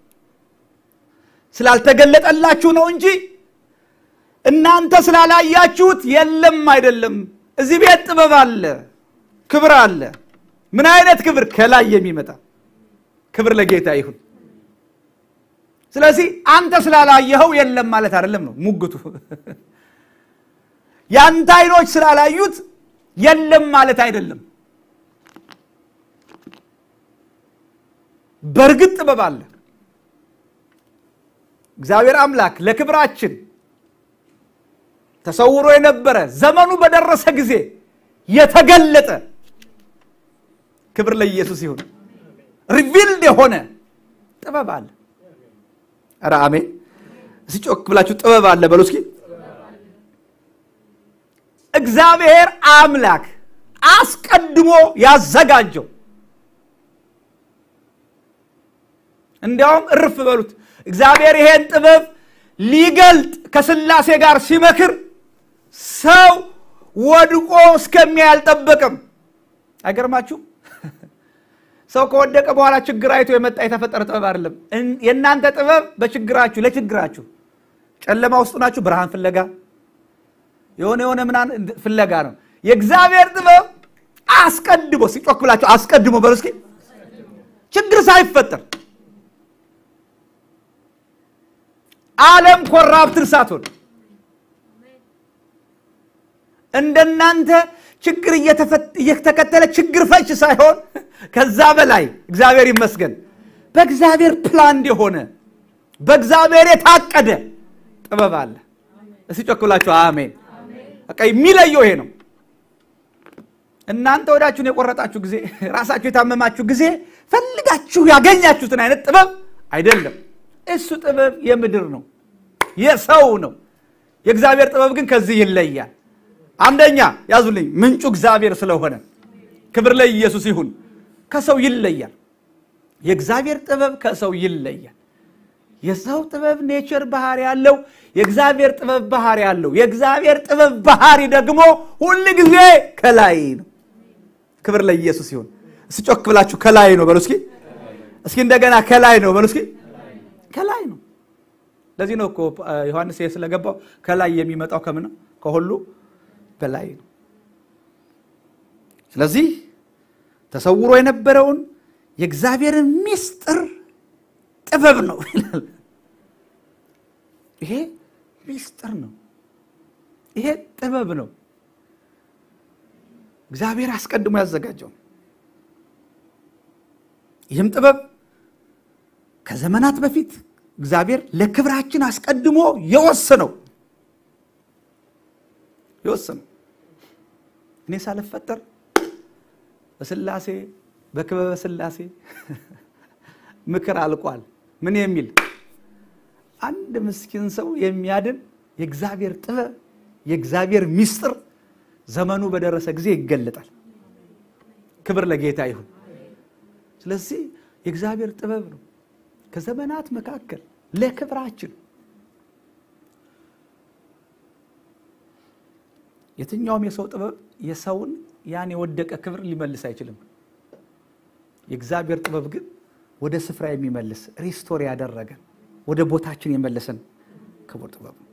ስላልተገለጠላችሁ ነው እንጂ እናንተ ስላላያችሁት የለም አይደለም። እዚህ ቤት ጥበብ አለ፣ ክብር አለ። ምን አይነት ክብር? ከላይ የሚመጣ ክብር ለጌታ ይሁን። ስለዚህ አንተ ስላላየኸው የለም ማለት አይደለም ነው ሙግቱ። የአንተ አይኖች ስላላዩት የለም ማለት አይደለም። በእርግጥ ጥበብ አለ። እግዚአብሔር አምላክ ለክብራችን ተሰውሮ የነበረ ዘመኑ በደረሰ ጊዜ የተገለጠ ክብር ለኢየሱስ ይሁን። ሪቪልድ የሆነ ጥበብ አለ። ኧረ አሜን! እስኪ ጮክ ብላችሁ ጥበብ አለ በሉ እስኪ። እግዚአብሔር አምላክ አስቀድሞ ያዘጋጀው እንዲያውም እርፍ በሉት። እግዚአብሔር ይሄን ጥበብ ሊገልጥ ከስላሴ ጋር ሲመክር ሰው ወድቆ እስከሚያይ አልጠበቅም። አይገርማችሁ? ሰው ከወደቀ በኋላ ችግር አይቶ የመጣ የተፈጠረ ጥበብ አይደለም። የእናንተ ጥበብ በችግራችሁ ለችግራችሁ ጨለማ ውስጥ ናችሁ፣ ብርሃን ፍለጋ የሆነ የሆነ ምናምን ፍለጋ ነው። የእግዚአብሔር ጥበብ አስቀድሞ ሲጮክ ብላችሁ አስቀድሞ በሉ እስኪ ችግር ሳይፈጠር ዓለም ኮራፕትር ሳትሆን እንደናንተ ችግር እየተከተለ ችግር ፈች ሳይሆን ከዛ በላይ እግዚአብሔር ይመስገን በእግዚአብሔር ፕላን የሆነ በእግዚአብሔር የታቀደ ጥበብ አለ። እስቲ ጮክ ብላችሁ አሜን። በቃ የሚለየው ይሄ ነው። እናንተ ወዳችሁን የቆረጣችሁ ጊዜ፣ ራሳችሁ የታመማችሁ ጊዜ ፈልጋችሁ ያገኛችሁትን አይነት ጥበብ አይደለም። እሱ ጥበብ የምድር ነው፣ የሰው ነው። የእግዚአብሔር ጥበብ ግን ከዚህ ይለያል። አንደኛ ያዙልኝ፣ ምንጩ እግዚአብሔር ስለሆነ ክብር ላይ ኢየሱስ ይሁን። ከሰው ይለያል። የእግዚአብሔር ጥበብ ከሰው ይለያል። የሰው ጥበብ ኔቸር ባህሪ ያለው፣ የእግዚአብሔር ጥበብ ባህሪ ያለው። የእግዚአብሔር ጥበብ ባህሪ ደግሞ ሁል ጊዜ ከላይ ነው። ክብር ላይ ኢየሱስ ይሁን። እስኪ ጮክ ብላችሁ ከላይ ነው በሉ እስኪ። እስኪ እንደገና ከላይ ነው በሉ እስኪ። ከላይ ነው። ለዚህ ነው እኮ ዮሐንስ ይሄ ስለገባው ከላይ የሚመጣው ከምን ነው? ከሁሉ በላይ ነው። ስለዚህ ተሰውሮ የነበረውን የእግዚአብሔርን ምስጢር ጥበብ ነው ይላል። ይሄ ምስጢር ነው። ይሄ ጥበብ ነው። እግዚአብሔር አስቀድሞ ያዘጋጀው ይህም ጥበብ ከዘመናት በፊት እግዚአብሔር ለክብራችን አስቀድሞ የወሰነው የወሰነው እኔ ሳልፈጠር በስላሴ በክበበ ስላሴ ምክር አልቋል። ምን የሚል አንድ ምስኪን ሰው የሚያድን የእግዚአብሔር ጥበብ የእግዚአብሔር ምስጢር ዘመኑ በደረሰ ጊዜ ይገለጣል። ክብር ለጌታ ይሁን። ስለዚህ የእግዚአብሔር ጥበብ ነው ከዘመናት መካከል ለክብራችን የትኛውም የሰው ጥበብ የሰውን ያን የወደቀ ክብር ሊመልስ አይችልም። የእግዚአብሔር ጥበብ ግን ወደ ስፍራ የሚመልስ ሪስቶር ያደረገን ወደ ቦታችን የመለሰን ክቡር ጥበብ ነው።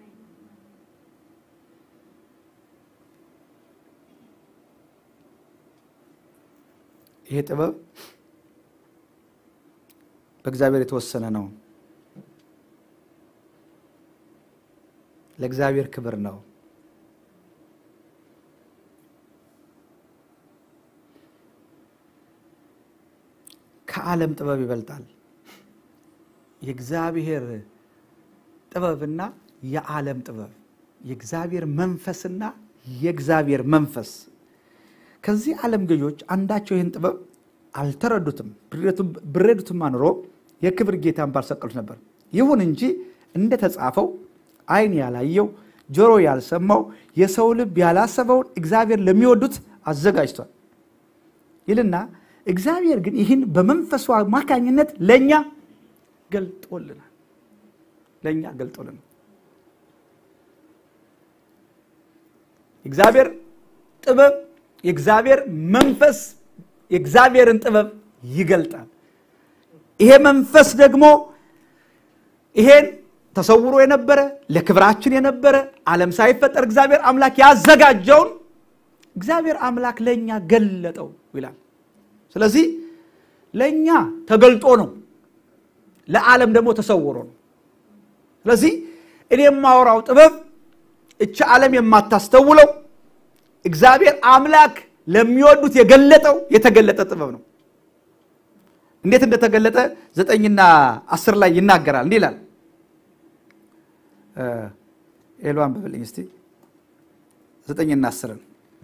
ይሄ ጥበብ በእግዚአብሔር የተወሰነ ነው። ለእግዚአብሔር ክብር ነው። ከዓለም ጥበብ ይበልጣል። የእግዚአብሔር ጥበብና የዓለም ጥበብ፣ የእግዚአብሔር መንፈስና የእግዚአብሔር መንፈስ ከዚህ ዓለም ገዦች አንዳቸው ይህን ጥበብ አልተረዱትም። ብረዱትማ ኑሮ የክብር ጌታን ባልሰቀሉት ነበር። ይሁን እንጂ እንደተጻፈው ዓይን ያላየው ጆሮ ያልሰማው የሰው ልብ ያላሰበውን እግዚአብሔር ለሚወዱት አዘጋጅቷል ይልና እግዚአብሔር ግን ይህን በመንፈሱ አማካኝነት ለእኛ ገልጦልናል። ለእኛ ገልጦልናል። እግዚአብሔር ጥበብ የእግዚአብሔር መንፈስ የእግዚአብሔርን ጥበብ ይገልጣል። ይሄ መንፈስ ደግሞ ይሄን ተሰውሮ የነበረ ለክብራችን የነበረ ዓለም ሳይፈጠር እግዚአብሔር አምላክ ያዘጋጀውን እግዚአብሔር አምላክ ለእኛ ገለጠው ይላል። ስለዚህ ለእኛ ተገልጦ ነው፣ ለዓለም ደግሞ ተሰውሮ ነው። ስለዚህ እኔ የማወራው ጥበብ እቺ ዓለም የማታስተውለው እግዚአብሔር አምላክ ለሚወዱት የገለጠው የተገለጠ ጥበብ ነው። እንዴት እንደተገለጠ ዘጠኝና አስር ላይ ይናገራል። እንዲህ ይላል። ኤሎ አንብብልኝ እስቲ ዘጠኝና አስርን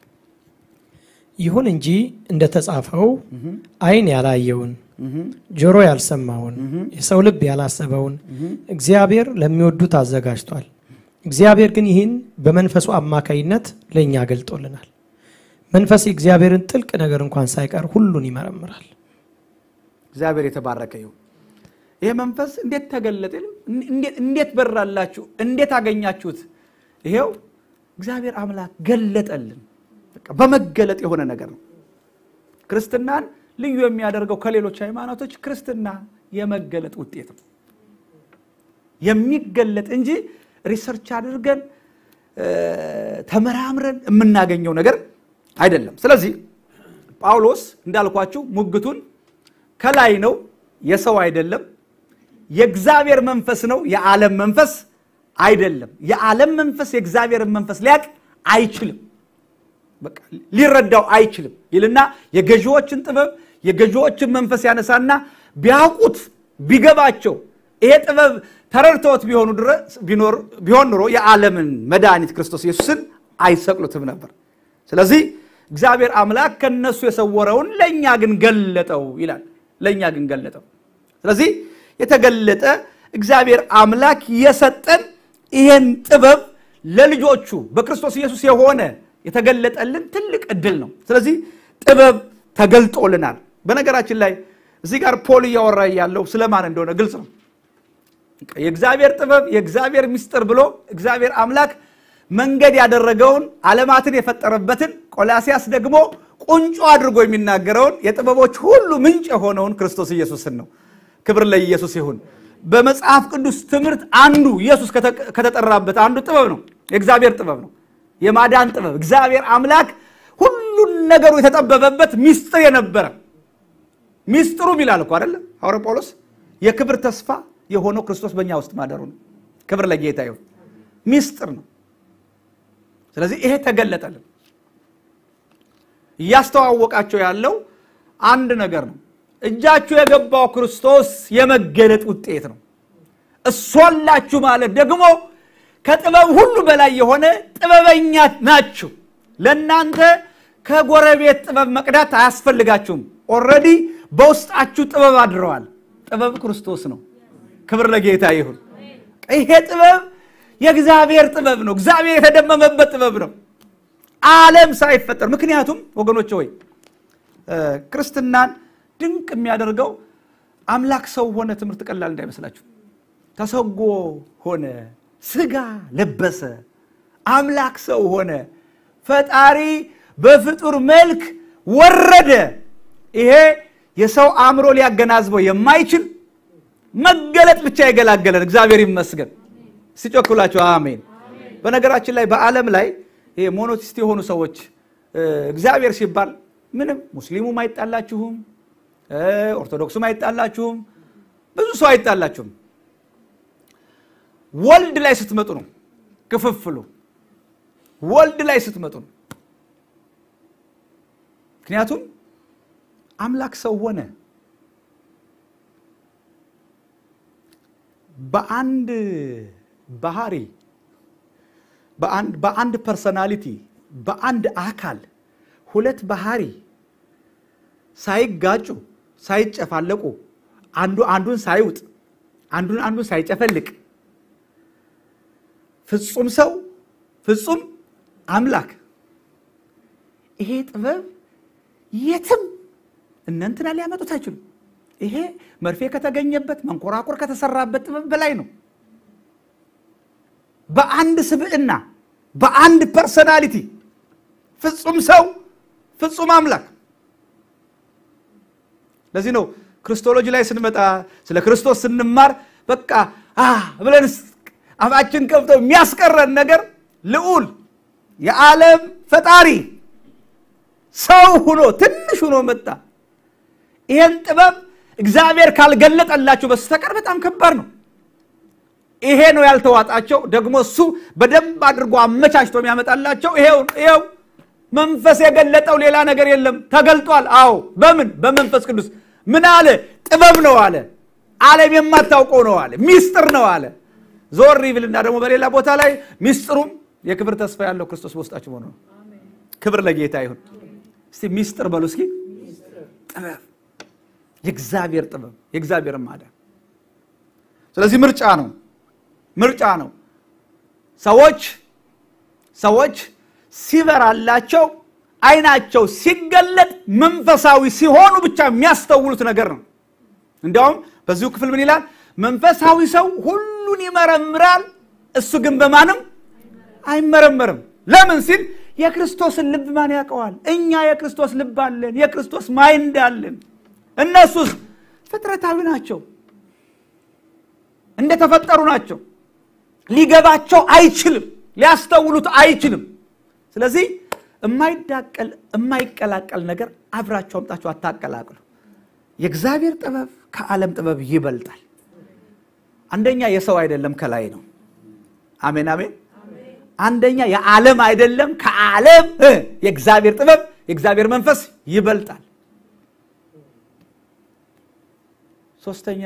ይሁን እንጂ እንደተጻፈው ዓይን ያላየውን ጆሮ ያልሰማውን የሰው ልብ ያላሰበውን እግዚአብሔር ለሚወዱት አዘጋጅቷል። እግዚአብሔር ግን ይህን በመንፈሱ አማካይነት ለእኛ ገልጦልናል። መንፈስ የእግዚአብሔርን ጥልቅ ነገር እንኳን ሳይቀር ሁሉን ይመረምራል። እግዚአብሔር የተባረከ ይሁን። ይሄ መንፈስ እንዴት ተገለጠ? እንዴት በራላችሁ? እንዴት አገኛችሁት? ይሄው እግዚአብሔር አምላክ ገለጠልን። በመገለጥ የሆነ ነገር ነው። ክርስትናን ልዩ የሚያደርገው ከሌሎች ሃይማኖቶች ክርስትና የመገለጥ ውጤት ነው። የሚገለጥ እንጂ ሪሰርች አድርገን ተመራምረን የምናገኘው ነገር አይደለም። ስለዚህ ጳውሎስ እንዳልኳችሁ ሙግቱን ከላይ ነው፣ የሰው አይደለም። የእግዚአብሔር መንፈስ ነው፣ የዓለም መንፈስ አይደለም። የዓለም መንፈስ የእግዚአብሔርን መንፈስ ሊያቅ አይችልም፣ በቃ ሊረዳው አይችልም ይልና የገዢዎችን ጥበብ የገዢዎችን መንፈስ ያነሳና ቢያውቁት ቢገባቸው ይሄ ጥበብ ተረድተውት ቢሆን ኑሮ የዓለምን መድኃኒት ክርስቶስ ኢየሱስን አይሰቅሉትም ነበር። ስለዚህ እግዚአብሔር አምላክ ከነሱ የሰወረውን ለእኛ ግን ገለጠው ይላል። ለእኛ ግን ገለጠው። ስለዚህ የተገለጠ እግዚአብሔር አምላክ የሰጠን ይሄን ጥበብ ለልጆቹ በክርስቶስ ኢየሱስ የሆነ የተገለጠልን ትልቅ እድል ነው። ስለዚህ ጥበብ ተገልጦልናል። በነገራችን ላይ እዚህ ጋር ፖል እያወራ ያለው ስለማን እንደሆነ ግልጽ ነው። የእግዚአብሔር ጥበብ የእግዚአብሔር ምስጢር ብሎ እግዚአብሔር አምላክ መንገድ ያደረገውን ዓለማትን የፈጠረበትን ቆላሲያስ ደግሞ ቁንጮ አድርጎ የሚናገረውን የጥበቦች ሁሉ ምንጭ የሆነውን ክርስቶስ ኢየሱስን ነው። ክብር ለኢየሱስ ይሁን። በመጽሐፍ ቅዱስ ትምህርት አንዱ ኢየሱስ ከተጠራበት አንዱ ጥበብ ነው፣ የእግዚአብሔር ጥበብ ነው፣ የማዳን ጥበብ። እግዚአብሔር አምላክ ሁሉን ነገሩ የተጠበበበት ምስጢር የነበረ ምስጢሩም ይላል እኮ አይደለ ሐዋርያ ጳውሎስ የክብር ተስፋ የሆነው ክርስቶስ በእኛ ውስጥ ማደሩ ነው። ክብር ለጌታ ይሁን። ምስጢር ነው። ስለዚህ ይሄ ተገለጠልን። እያስተዋወቃቸው ያለው አንድ ነገር ነው። እጃችሁ የገባው ክርስቶስ የመገለጥ ውጤት ነው። እሷላችሁ ማለት ደግሞ ከጥበብ ሁሉ በላይ የሆነ ጥበበኛ ናችሁ። ለእናንተ ከጎረቤት ጥበብ መቅዳት አያስፈልጋችሁም። ኦልሬዲ በውስጣችሁ ጥበብ አድረዋል። ጥበብ ክርስቶስ ነው። ክብር ለጌታ ይሁን። ይሄ ጥበብ የእግዚአብሔር ጥበብ ነው። እግዚአብሔር የተደመመበት ጥበብ ነው፣ ዓለም ሳይፈጠር። ምክንያቱም ወገኖች ሆይ ክርስትናን ድንቅ የሚያደርገው አምላክ ሰው ሆነ ትምህርት ቀላል እንዳይመስላችሁ። ተሰጎ ሆነ፣ ስጋ ለበሰ፣ አምላክ ሰው ሆነ፣ ፈጣሪ በፍጡር መልክ ወረደ። ይሄ የሰው አእምሮ ሊያገናዝበው የማይችል መገለጥ ብቻ የገላገለን እግዚአብሔር ይመስገን። ሲጮክላቸው አሜን። በነገራችን ላይ በዓለም ላይ ይሄ ሞኖቲስት የሆኑ ሰዎች እግዚአብሔር ሲባል ምንም ሙስሊሙም አይጣላችሁም፣ ኦርቶዶክሱም አይጣላችሁም፣ ብዙ ሰው አይጣላችሁም። ወልድ ላይ ስትመጡ ነው ክፍፍሉ። ወልድ ላይ ስትመጡ ነው። ምክንያቱም አምላክ ሰው ሆነ። በአንድ ባህሪ በአንድ ፐርሰናሊቲ በአንድ አካል ሁለት ባህሪ ሳይጋጩ ሳይጨፋለቁ አንዱ አንዱን ሳይውጥ አንዱን አንዱን ሳይጨፈልቅ ፍጹም ሰው ፍጹም አምላክ ይሄ ጥበብ የትም እነንትና ሊያመጡት አይችሉም። ይሄ መርፌ ከተገኘበት መንኮራኩር ከተሰራበት ጥበብ በላይ ነው። በአንድ ስብዕና በአንድ ፐርሰናሊቲ ፍጹም ሰው ፍጹም አምላክ። ለዚህ ነው ክርስቶሎጂ ላይ ስንመጣ ስለ ክርስቶስ ስንማር በቃ ብለን አፋችን ከፍተው የሚያስቀረን ነገር ልዑል የዓለም ፈጣሪ ሰው ሁኖ ትንሽ ሁኖ መጣ። ይሄን ጥበብ እግዚአብሔር ካልገለጠላቸው በስተቀር በጣም ከባድ ነው። ይሄ ነው ያልተዋጣቸው። ደግሞ እሱ በደንብ አድርጎ አመቻችቶ የሚያመጣላቸው ይሄው ይሄው መንፈስ የገለጠው ሌላ ነገር የለም። ተገልጧል። አዎ በምን በመንፈስ ቅዱስ ምን አለ? ጥበብ ነው አለ። ዓለም የማታውቀው ነው አለ። ሚስጥር ነው አለ። ዞር ይብልና ደግሞ በሌላ ቦታ ላይ ሚስጥሩም የክብር ተስፋ ያለው ክርስቶስ በውስጣችሁ ሆኖ ነው። ክብር ለጌታ ይሁን። እስቲ ሚስጥር በሉ እስኪ። ጥበብ፣ የእግዚአብሔር ጥበብ፣ የእግዚአብሔር ማዳን። ስለዚህ ምርጫ ነው ምርጫ ነው። ሰዎች ሰዎች ሲበራላቸው አይናቸው ሲገለጥ መንፈሳዊ ሲሆኑ ብቻ የሚያስተውሉት ነገር ነው። እንዲያውም በዚሁ ክፍል ምን ይላል? መንፈሳዊ ሰው ሁሉን ይመረምራል፣ እሱ ግን በማንም አይመረመርም። ለምን ሲል የክርስቶስን ልብ ማን ያውቀዋል? እኛ የክርስቶስ ልብ አለን፣ የክርስቶስ ማይንድ አለን። እነሱስ ፍጥረታዊ ናቸው፣ እንደተፈጠሩ ናቸው። ሊገባቸው አይችልም፣ ሊያስተውሉት አይችልም። ስለዚህ የማይዳቀል የማይቀላቀል ነገር አብራችሁ አምጣችሁ አታቀላቅሉ። የእግዚአብሔር ጥበብ ከዓለም ጥበብ ይበልጣል። አንደኛ የሰው አይደለም ከላይ ነው። አሜን አሜን። አንደኛ የዓለም አይደለም ከዓለም የእግዚአብሔር ጥበብ የእግዚአብሔር መንፈስ ይበልጣል። ሶስተኛ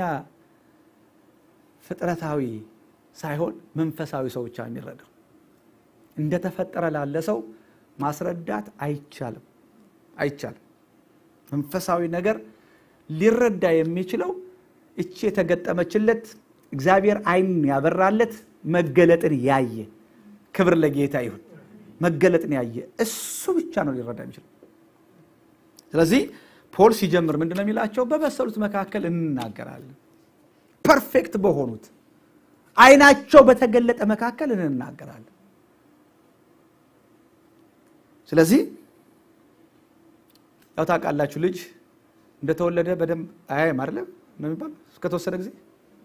ፍጥረታዊ ሳይሆን መንፈሳዊ ሰው ብቻ የሚረዳው እንደተፈጠረ ላለ ሰው ማስረዳት አይቻልም አይቻልም። መንፈሳዊ ነገር ሊረዳ የሚችለው እቺ የተገጠመችለት እግዚአብሔር ዓይን ያበራለት መገለጥን ያየ ክብር ለጌታ ይሁን። መገለጥን ያየ እሱ ብቻ ነው ሊረዳ የሚችለው። ስለዚህ ፖል ሲጀምር ምንድን ነው የሚላቸው? በበሰሉት መካከል እንናገራለን። ፐርፌክት በሆኑት ዓይናቸው በተገለጠ መካከል እንናገራለን። ስለዚህ ያው ታውቃላችሁ ልጅ እንደተወለደ በደንብ አያይም አይደለም ነው የሚባለው። እስከተወሰነ ጊዜ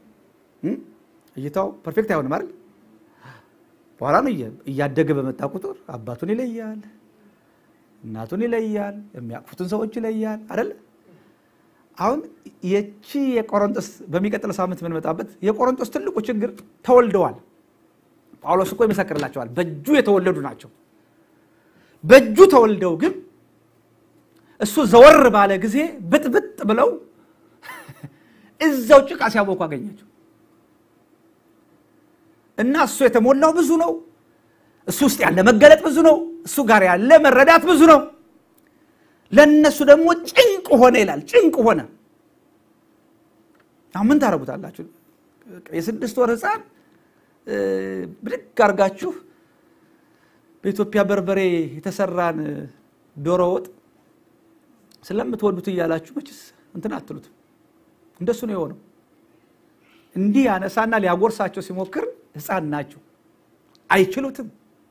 እይታው ፐርፌክት አይሆንም አይደል? በኋላ ነው እያደገ በመጣ ቁጥር አባቱን ይለያል፣ እናቱን ይለያል፣ የሚያቅፉትን ሰዎች ይለያል አይደለ? አሁን የቺ የቆሮንጦስ በሚቀጥለው ሳምንት የምንመጣበት የቆሮንጦስ ትልቁ ችግር ተወልደዋል። ጳውሎስ እኮ ይመሰክርላቸዋል። በእጁ የተወለዱ ናቸው። በእጁ ተወልደው ግን እሱ ዘወር ባለ ጊዜ ብጥብጥ ብለው እዛው ጭቃ ሲያቦኩ አገኛቸው እና እሱ የተሞላው ብዙ ነው። እሱ ውስጥ ያለ መገለጥ ብዙ ነው። እሱ ጋር ያለ መረዳት ብዙ ነው። ለእነሱ ደግሞ ጭንቅ ሆነ ይላል። ጭንቅ ሆነ። አሁን ምን ታደርጉታላችሁ? የስድስት ወር ሕፃን ብድግ አድርጋችሁ በኢትዮጵያ በርበሬ የተሰራን ዶሮ ወጥ ስለምትወዱት እያላችሁ መችስ እንትን አትሉትም። እንደሱ ነው የሆነው። እንዲህ ያነሳና ሊያጎርሳቸው ሲሞክር ሕፃን ናቸው፣ አይችሉትም።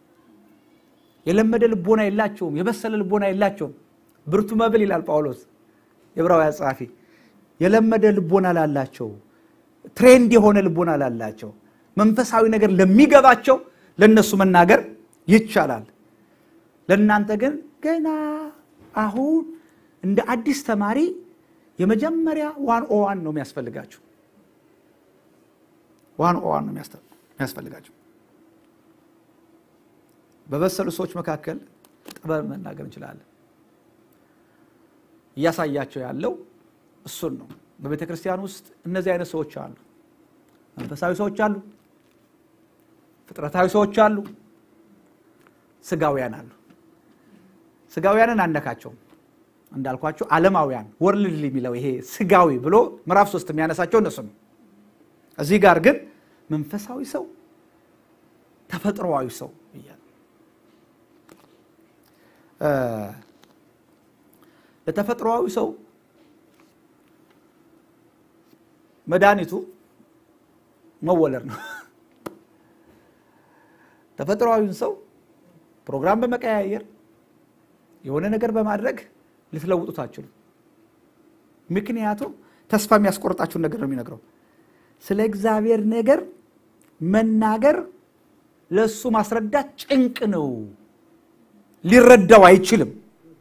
የለመደ ልቦና የላቸውም፣ የበሰለ ልቦና የላቸውም። ብርቱ መብል ይላል ጳውሎስ የዕብራውያን ጸሐፊ። የለመደ ልቦና ላላቸው፣ ትሬንድ የሆነ ልቦና ላላቸው፣ መንፈሳዊ ነገር ለሚገባቸው ለእነሱ መናገር ይቻላል። ለእናንተ ግን ገና አሁን እንደ አዲስ ተማሪ የመጀመሪያ ዋን ኦ ዋን ነው የሚያስፈልጋችሁ። ዋን ኦ ዋን ነው የሚያስፈልጋችሁ። በበሰሉ ሰዎች መካከል ጥበብ መናገር እንችላለን። እያሳያቸው ያለው እሱን ነው። በቤተ ክርስቲያን ውስጥ እነዚህ አይነት ሰዎች አሉ። መንፈሳዊ ሰዎች አሉ፣ ፍጥረታዊ ሰዎች አሉ፣ ስጋውያን አሉ። ስጋውያንን አነካቸውም እንዳልኳቸው ዓለማውያን ወርልድ የሚለው ይሄ ስጋዊ ብሎ ምዕራፍ ሶስት የሚያነሳቸው እነሱ ነው። እዚህ ጋር ግን መንፈሳዊ ሰው ተፈጥሮዊ ሰው እያለ ለተፈጥሮዊ ሰው መድኃኒቱ መወለድ ነው። ተፈጥሮዊውን ሰው ፕሮግራም በመቀያየር የሆነ ነገር በማድረግ ልትለውጡት አትችሉም። ምክንያቱም ተስፋ የሚያስቆርጣችሁን ነገር ነው የሚነግረው። ስለ እግዚአብሔር ነገር መናገር ለእሱ ማስረዳት ጭንቅ ነው። ሊረዳው አይችልም።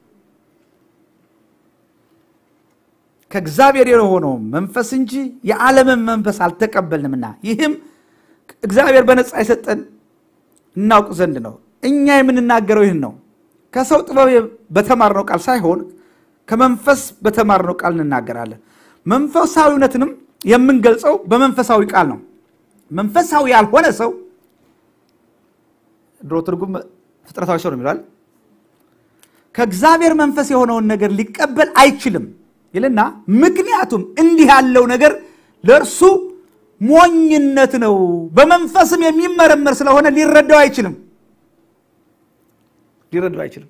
ከእግዚአብሔር የሆነው መንፈስ እንጂ የዓለምን መንፈስ አልተቀበልንምና ይህም እግዚአብሔር በነፃ የሰጠን እናውቅ ዘንድ ነው። እኛ የምንናገረው ይህን ነው፣ ከሰው ጥበብ በተማርነው ቃል ሳይሆን ከመንፈስ በተማርነው ቃል እንናገራለን። መንፈሳዊነትንም የምንገልጸው በመንፈሳዊ ቃል ነው። መንፈሳዊ ያልሆነ ሰው ድሮ ትርጉም ፍጥረታዊ ሰው ነው የሚለዋል ከእግዚአብሔር መንፈስ የሆነውን ነገር ሊቀበል አይችልም ይልና ምክንያቱም እንዲህ ያለው ነገር ለእርሱ ሞኝነት ነው፣ በመንፈስም የሚመረመር ስለሆነ ሊረዳው አይችልም ሊረዳው አይችልም።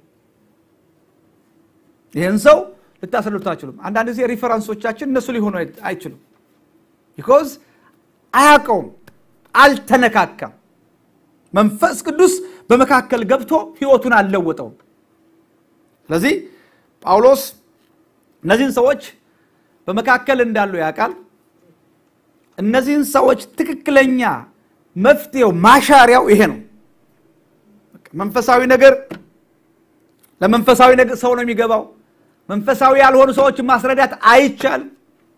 ይህን ሰው ልታስረዱት አይችሉም። አንዳንድ ጊዜ ሪፈረንሶቻችን እነሱ ሊሆኑ አይችሉም። ቢኮዝ አያውቀውም፣ አልተነካካም። መንፈስ ቅዱስ በመካከል ገብቶ ህይወቱን አልለወጠውም። ስለዚህ ጳውሎስ እነዚህን ሰዎች በመካከል እንዳሉ ያውቃል። እነዚህን ሰዎች ትክክለኛ መፍትሄው ማሻሪያው ይሄ ነው። መንፈሳዊ ነገር ለመንፈሳዊ ነገር ሰው ነው የሚገባው። መንፈሳዊ ያልሆኑ ሰዎችን ማስረዳት አይቻልም።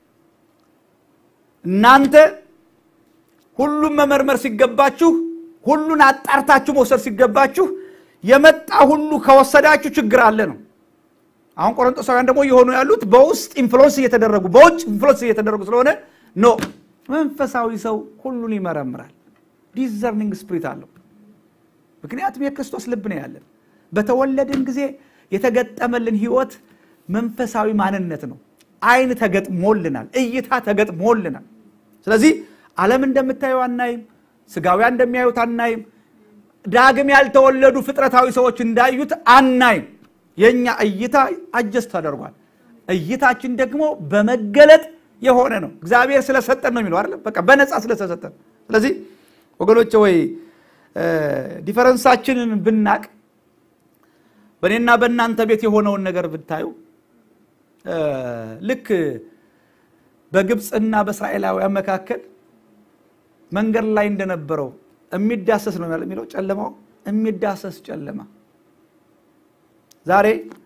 እናንተ ሁሉም መመርመር ሲገባችሁ፣ ሁሉን አጣርታችሁ መውሰድ ሲገባችሁ የመጣ ሁሉ ከወሰዳችሁ ችግር አለ ነው። አሁን ቆሮንቶሳውያን ደግሞ የሆኑ ያሉት በውስጥ ኢንፍሉወንስ እየተደረጉ በውጭ ኢንፍሉወንስ እየተደረጉ ስለሆነ ኖ መንፈሳዊ ሰው ሁሉን ይመረምራል። ዲዘርኒንግ ስፕሪት አለው። ምክንያቱም የክርስቶስ ልብ ነው ያለን። በተወለድን ጊዜ የተገጠመልን ህይወት መንፈሳዊ ማንነት ነው። አይን ተገጥሞልናል፣ እይታ ተገጥሞልናል። ስለዚህ ዓለም እንደምታየው አናይም፣ ስጋውያን እንደሚያዩት አናይም፣ ዳግም ያልተወለዱ ፍጥረታዊ ሰዎች እንዳዩት አናይም። የእኛ እይታ አጀስት ተደርጓል። እይታችን ደግሞ በመገለጥ የሆነ ነው። እግዚአብሔር ስለሰጠን ነው የሚለው አይደለም፣ በቃ በነፃ ስለተሰጠን። ስለዚህ ወገኖች ወይ ዲፈረንሳችንን ብናቅ በእኔና በእናንተ ቤት የሆነውን ነገር ብታዩ ልክ በግብፅና በእስራኤላውያን መካከል መንገድ ላይ እንደነበረው የሚዳሰስ ነው የሚለው ጨለማው የሚዳሰስ ጨለማ ዛሬ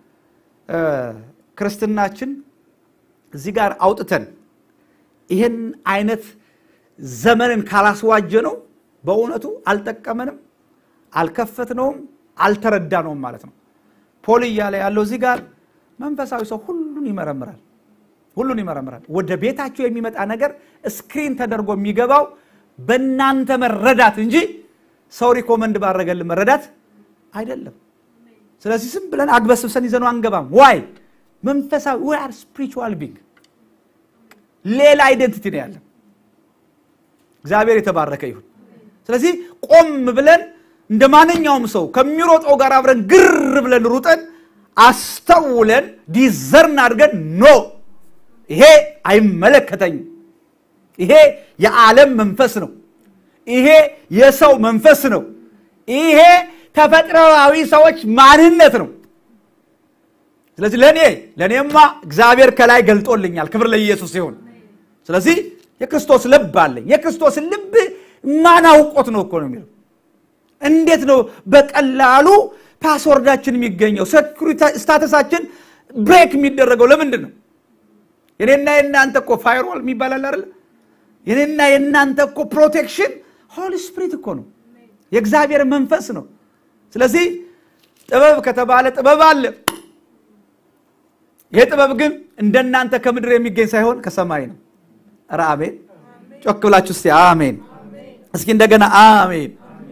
ክርስትናችን እዚህ ጋር አውጥተን ይህን አይነት ዘመንን ካላስዋጀ ነው በእውነቱ አልጠቀመንም፣ አልከፈትነውም፣ አልተረዳነውም ማለት ነው። ፖል እያለ ያለው እዚህ ጋር መንፈሳዊ ሰው ሁሉን ይመረምራል፣ ሁሉን ይመረምራል። ወደ ቤታቸው የሚመጣ ነገር ስክሪን ተደርጎ የሚገባው በእናንተ መረዳት እንጂ ሰው ሪኮመንድ ባረገልን መረዳት አይደለም። ስለዚህ ዝም ብለን አግበስብሰን ይዘነው አንገባም። ዋይ መንፈሳዊ ዊ አር ስፒሪቹዋል ቢንግ ሌላ አይደንቲቲ ነው ያለን። እግዚአብሔር የተባረከ ይሁን። ስለዚህ ቆም ብለን እንደ ማንኛውም ሰው ከሚሮጠው ጋር አብረን ግር ብለን ሩጠን አስተውለን ዲዘርን አድርገን ኖ ይሄ አይመለከተኝም፣ ይሄ የዓለም መንፈስ ነው፣ ይሄ የሰው መንፈስ ነው፣ ይሄ ተፈጥሮአዊ ሰዎች ማንነት ነው። ስለዚህ ለእኔ ለእኔማ እግዚአብሔር ከላይ ገልጦልኛል። ክብር ለኢየሱስ ሲሆን፣ ስለዚህ የክርስቶስ ልብ አለኝ። የክርስቶስን ልብ ማን አውቆት ነው እኮ ነው የሚለው። እንዴት ነው በቀላሉ ፓስወርዳችን የሚገኘው ሴኩሪቲ ስታተሳችን ብሬክ የሚደረገው ለምንድን ነው? የኔና የእናንተ እኮ ፋይርዋል የሚባል አለ አይደለ? የኔና የእናንተ እኮ ፕሮቴክሽን ሆሊ ስፕሪት እኮ ነው፣ የእግዚአብሔር መንፈስ ነው። ስለዚህ ጥበብ ከተባለ ጥበብ አለ። ይህ ጥበብ ግን እንደናንተ ከምድር የሚገኝ ሳይሆን ከሰማይ ነው። ኧረ አሜን! ጮክ ብላችሁ እስቲ አሜን። እስኪ እንደገና አሜን።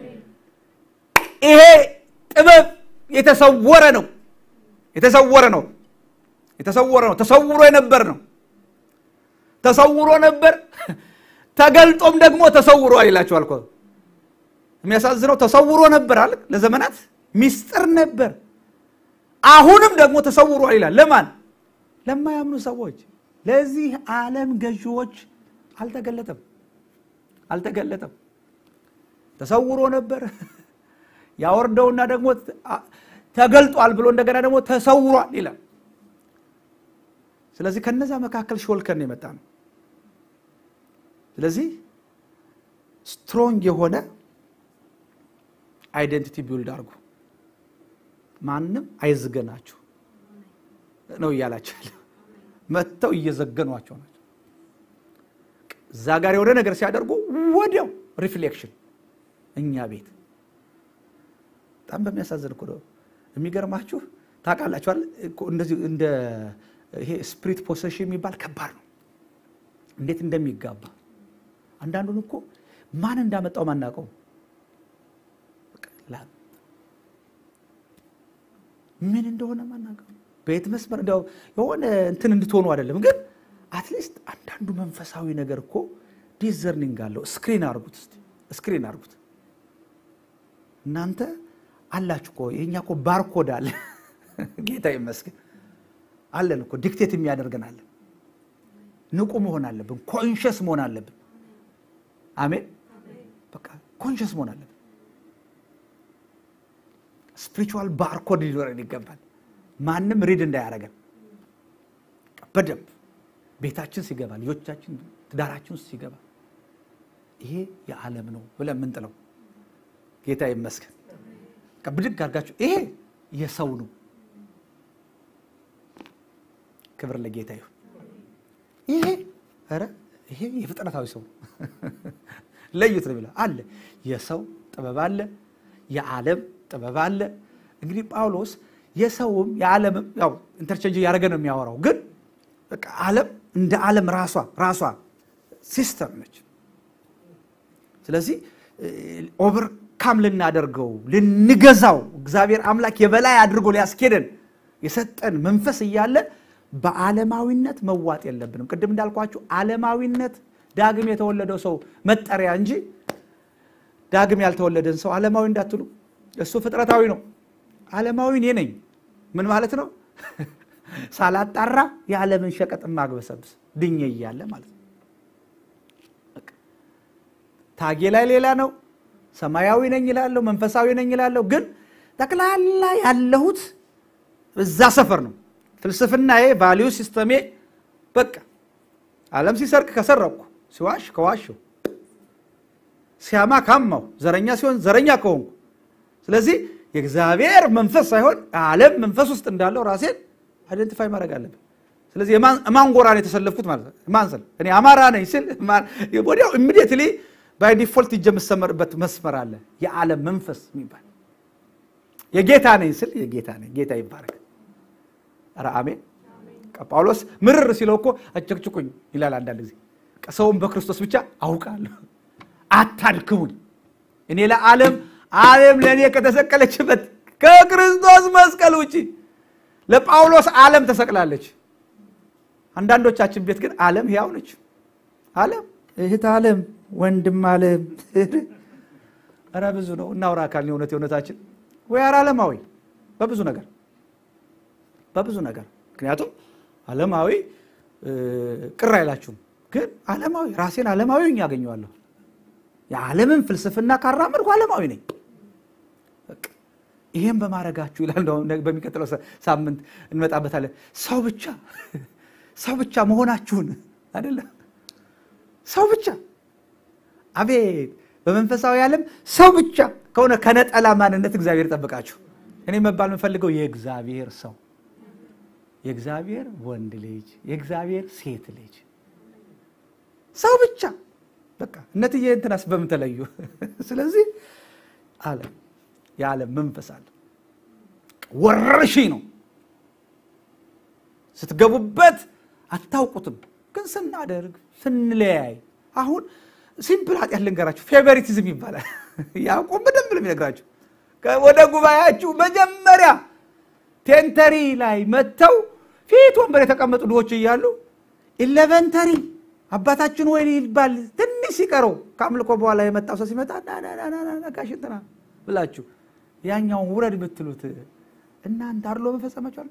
ይሄ ጥበብ የተሰወረ ነው። የተሰወረ ነው። የተሰወረ ነው። ተሰውሮ የነበር ነው። ተሰውሮ ነበር፣ ተገልጦም ደግሞ ተሰውሯል ይላችኋል እኮ። የሚያሳዝነው ተሰውሮ ነበር አለ ለዘመናት ሚስጥር ነበር። አሁንም ደግሞ ተሰውሯል ይላል። ለማን? ለማያምኑ ሰዎች፣ ለዚህ ዓለም ገዢዎች አልተገለጠም፣ አልተገለጠም። ተሰውሮ ነበር ያወርደውና ደግሞ ተገልጧል ብሎ እንደገና ደግሞ ተሰውሯል ይላል። ስለዚህ ከነዛ መካከል ሾልከን የመጣ ነው። ስለዚህ ስትሮንግ የሆነ አይደንቲቲ ቢውልድ አድርጉ። ማንም አይዝገናችሁ ነው እያላቸው መጥተው እየዘገኗቸው ናቸው። እዛ ጋር የሆነ ነገር ሲያደርጉ ወዲያው ሪፍሌክሽን እኛ ቤት በጣም በሚያሳዝን እኮ ነው። የሚገርማችሁ ታውቃላችኋል፣ እንደዚህ እንደ ይሄ ስፕሪት ፖሴሽን የሚባል ከባድ ነው። እንዴት እንደሚጋባ አንዳንዱን እኮ ማን እንዳመጣው ማናውቀው ምን እንደሆነ ማናውቀው በየት መስመር እንዲያው የሆነ እንትን እንድትሆኑ አይደለም፣ ግን አትሊስት አንዳንዱ መንፈሳዊ ነገር እኮ ዲዘርኒንግ አለው። ስክሪን አርጉት፣ እስኪ ስክሪን አርጉት እናንተ አላችሁ እኮ የኛ እኮ ባርኮድ አለ። ጌታ ይመስገን አለን እኮ ዲክቴት የሚያደርገን አለን። ንቁ መሆን አለብን። ኮንሽስ መሆን አለብን። አሜን። በቃ ኮንሽስ መሆን አለብን። ስፒሪቹዋል ባርኮድ ሊኖረን ይገባል። ማንም ሪድ እንዳያደርገን በደንብ ቤታችን ሲገባ፣ ልጆቻችን ትዳራችን ውስጥ ሲገባ ይሄ የዓለም ነው ብለን የምንጥለው ጌታ ይመስገን። ብድግ አድርጋችሁ ይሄ የሰው ነው። ክብር ለጌታ ይሁን። ይሄ ኧረ ይሄ የፍጥረታዊ ሰው ነው። ለዩት ነው የሚለው አለ። የሰው ጥበብ አለ፣ የዓለም ጥበብ አለ። እንግዲህ ጳውሎስ የሰውም የዓለምም ያው ኢንተርቼንጅ እያደረገ ነው የሚያወራው። ግን በቃ ዓለም እንደ ዓለም ራሷ ራሷ ሲስተም ነች። ስለዚህ ኦቨርካም ልናደርገው ልንገዛው እግዚአብሔር አምላክ የበላይ አድርጎ ሊያስኬደን የሰጠን መንፈስ እያለ በዓለማዊነት መዋጥ የለብንም። ቅድም እንዳልኳችሁ ዓለማዊነት ዳግም የተወለደው ሰው መጠሪያ እንጂ ዳግም ያልተወለደን ሰው ዓለማዊ እንዳትሉ። እሱ ፍጥረታዊ ነው። ዓለማዊ እኔ ነኝ። ምን ማለት ነው? ሳላጣራ የዓለምን ሸቀጥ ማግበሰብስ ድኜ እያለ ማለት ነው። ታጌ ላይ ሌላ ነው። ሰማያዊ ነኝ ይላለሁ፣ መንፈሳዊ ነኝ ይላለሁ። ግን ጠቅላላ ያለሁት እዛ ሰፈር ነው። ፍልስፍናዬ፣ ቫሊዩ ሲስተሜ በቃ ዓለም ሲሰርቅ ከሰረቅኩ፣ ሲዋሽ ከዋሸው፣ ሲያማ ካማው፣ ዘረኛ ሲሆን ዘረኛ ከሆንኩ፣ ስለዚህ የእግዚአብሔር መንፈስ ሳይሆን ዓለም መንፈስ ውስጥ እንዳለው ራሴን አይደንቲፋይ ማድረግ አለብን። ስለዚህ ማን ጎራ ነው የተሰለፍኩት ማለት ነው። ማን ስል እኔ አማራ ነኝ ስል ወዲያው ኢሚዲየትሊ ባይ ዲፎልት እጅ የምሰመርበት መስመር አለ። የዓለም መንፈስ የሚባል የጌታ ነኝ ስል የጌታ ነኝ። ጌታ ይባረክ። ኧረ አሜን። ጳውሎስ ምርር ሲለው እኮ አጨቅጭቁኝ ይላል አንዳንድ ጊዜ። ሰውን በክርስቶስ ብቻ አውቃለሁ፣ አታድክሙኝ። እኔ ለዓለም ዓለም ለእኔ ከተሰቀለችበት ከክርስቶስ መስቀል ውጭ ለጳውሎስ ዓለም ተሰቅላለች። አንዳንዶቻችን ቤት ግን ዓለም ሕያው ነች። ዓለም እህት ዓለም ወንድም ዓለም ኧረ ብዙ ነው። እናውራ አካል የእውነት የእውነታችን ወይ ኧረ ዓለማዊ በብዙ ነገር በብዙ ነገር ምክንያቱም ዓለማዊ ቅር አይላችሁም፣ ግን ዓለማዊ ራሴን ዓለማዊ ያገኘዋለሁ። የዓለምን ፍልስፍና ካራመድኩ ዓለማዊ ነኝ። ይሄን በማድረጋችሁ ይላል። በሚቀጥለው ሳምንት እንመጣበታለን። ሰው ብቻ ሰው ብቻ መሆናችሁን አይደለም ሰው ብቻ አቤት! በመንፈሳዊ ዓለም ሰው ብቻ ከሆነ ከነጠላ ማንነት እግዚአብሔር ጠብቃችሁ። እኔ መባል የምፈልገው የእግዚአብሔር ሰው፣ የእግዚአብሔር ወንድ ልጅ፣ የእግዚአብሔር ሴት ልጅ ሰው ብቻ በቃ እነትዬ እንትናስ በምን ተለዩ? ስለዚህ ዓለም የዓለም መንፈስ አለ። ወረርሽኝ ነው። ስትገቡበት አታውቁትም፣ ግን ስናደርግ ስንለያይ አሁን ሲምፕል ኃጢአት ልንገራችሁ፣ ፌቨሪቲዝም ይባላል። ያዕቆብ በደንብ ነው የሚነግራችሁ። ወደ ጉባኤያችሁ መጀመሪያ ቴንተሪ ላይ መጥተው ፊት ወንበር የተቀመጡ ድሆች እያሉ ኢለቨንተሪ አባታችን ወይ ይባል ትንሽ ሲቀረው ከአምልኮ በኋላ የመጣው ሰው ሲመጣ ጋሽ እንትና ብላችሁ ያኛውን ውረድ ብትሉት እናንተ አድሎ መፈጸማችኋል።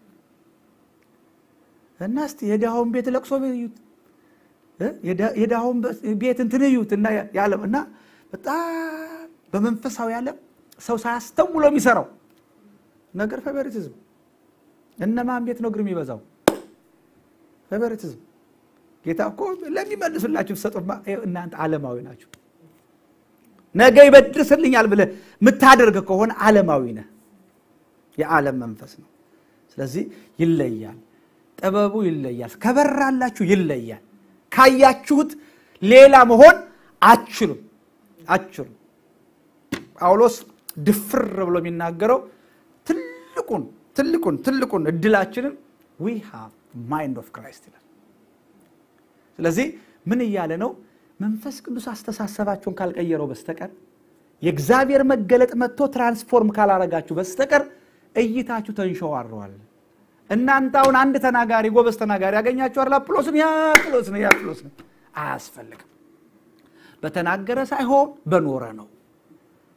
እና እስቲ የድሃውን ቤት ለቅሶ እዩት፣ የድሃውን ቤት እንትን እዩት እና ያለም እና በጣም በመንፈሳዊ ዓለም ሰው ሳያስተውሎ የሚሰራው ነገር ፌቨሪቲዝም። እነማን ቤት ነው እግር የሚበዛው? ፌቨሪቲዝም። ጌታ እኮ ለሚመልሱላችሁ ሰጡ። እናንተ ዓለማዊ ናችሁ። ነገ ይበድርስልኛል ብለህ የምታደርግ ከሆነ ዓለማዊ ነህ። የዓለም መንፈስ ነው። ስለዚህ ይለያል፣ ጥበቡ ይለያል፣ ከበራላችሁ ይለያል። ካያችሁት ሌላ መሆን አችሉም አችሉም። ጳውሎስ ድፍር ብሎ የሚናገረው ትልቁን ትልቁን ትልቁን እድላችንን ዊ ሃቭ ማይንድ ኦፍ ክራይስት ይላል። ስለዚህ ምን እያለ ነው? መንፈስ ቅዱስ አስተሳሰባችሁን ካልቀየረው በስተቀር የእግዚአብሔር መገለጥ መጥቶ ትራንስፎርም ካላረጋችሁ በስተቀር እይታችሁ ተንሸዋረዋል። እናንተ አሁን አንድ ተናጋሪ ጎበዝ ተናጋሪ ያገኛችኋል። አጵሎስን ያ አጵሎስ ነው ያ አጵሎስ ነው። አያስፈልግም። በተናገረ ሳይሆን በኖረ ነው።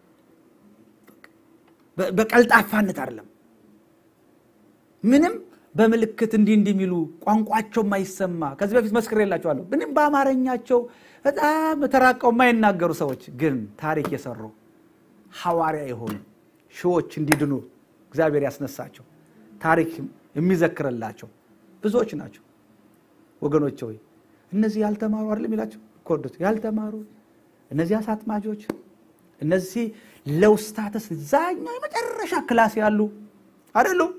በቀልጣፋነት አይደለም። ምንም በምልክት እንዲህ እንዲህ የሚሉ ቋንቋቸው የማይሰማ ከዚህ በፊት መስክሬላቸዋለሁ። ምንም በአማርኛቸው በጣም ተራቀው የማይናገሩ ሰዎች ግን ታሪክ የሰሩ ሐዋርያ የሆኑ ሺዎች እንዲድኑ እግዚአብሔር ያስነሳቸው ታሪክ የሚዘክርላቸው ብዙዎች ናቸው። ወገኖች ሆይ እነዚህ ያልተማሩ አይደለም ይላቸው ኮርዶት ያልተማሩ እነዚህ አሳጥማጆች እነዚህ ለውስታተስ ዛኛው የመጨረሻ ክላስ ያሉ አይደሉም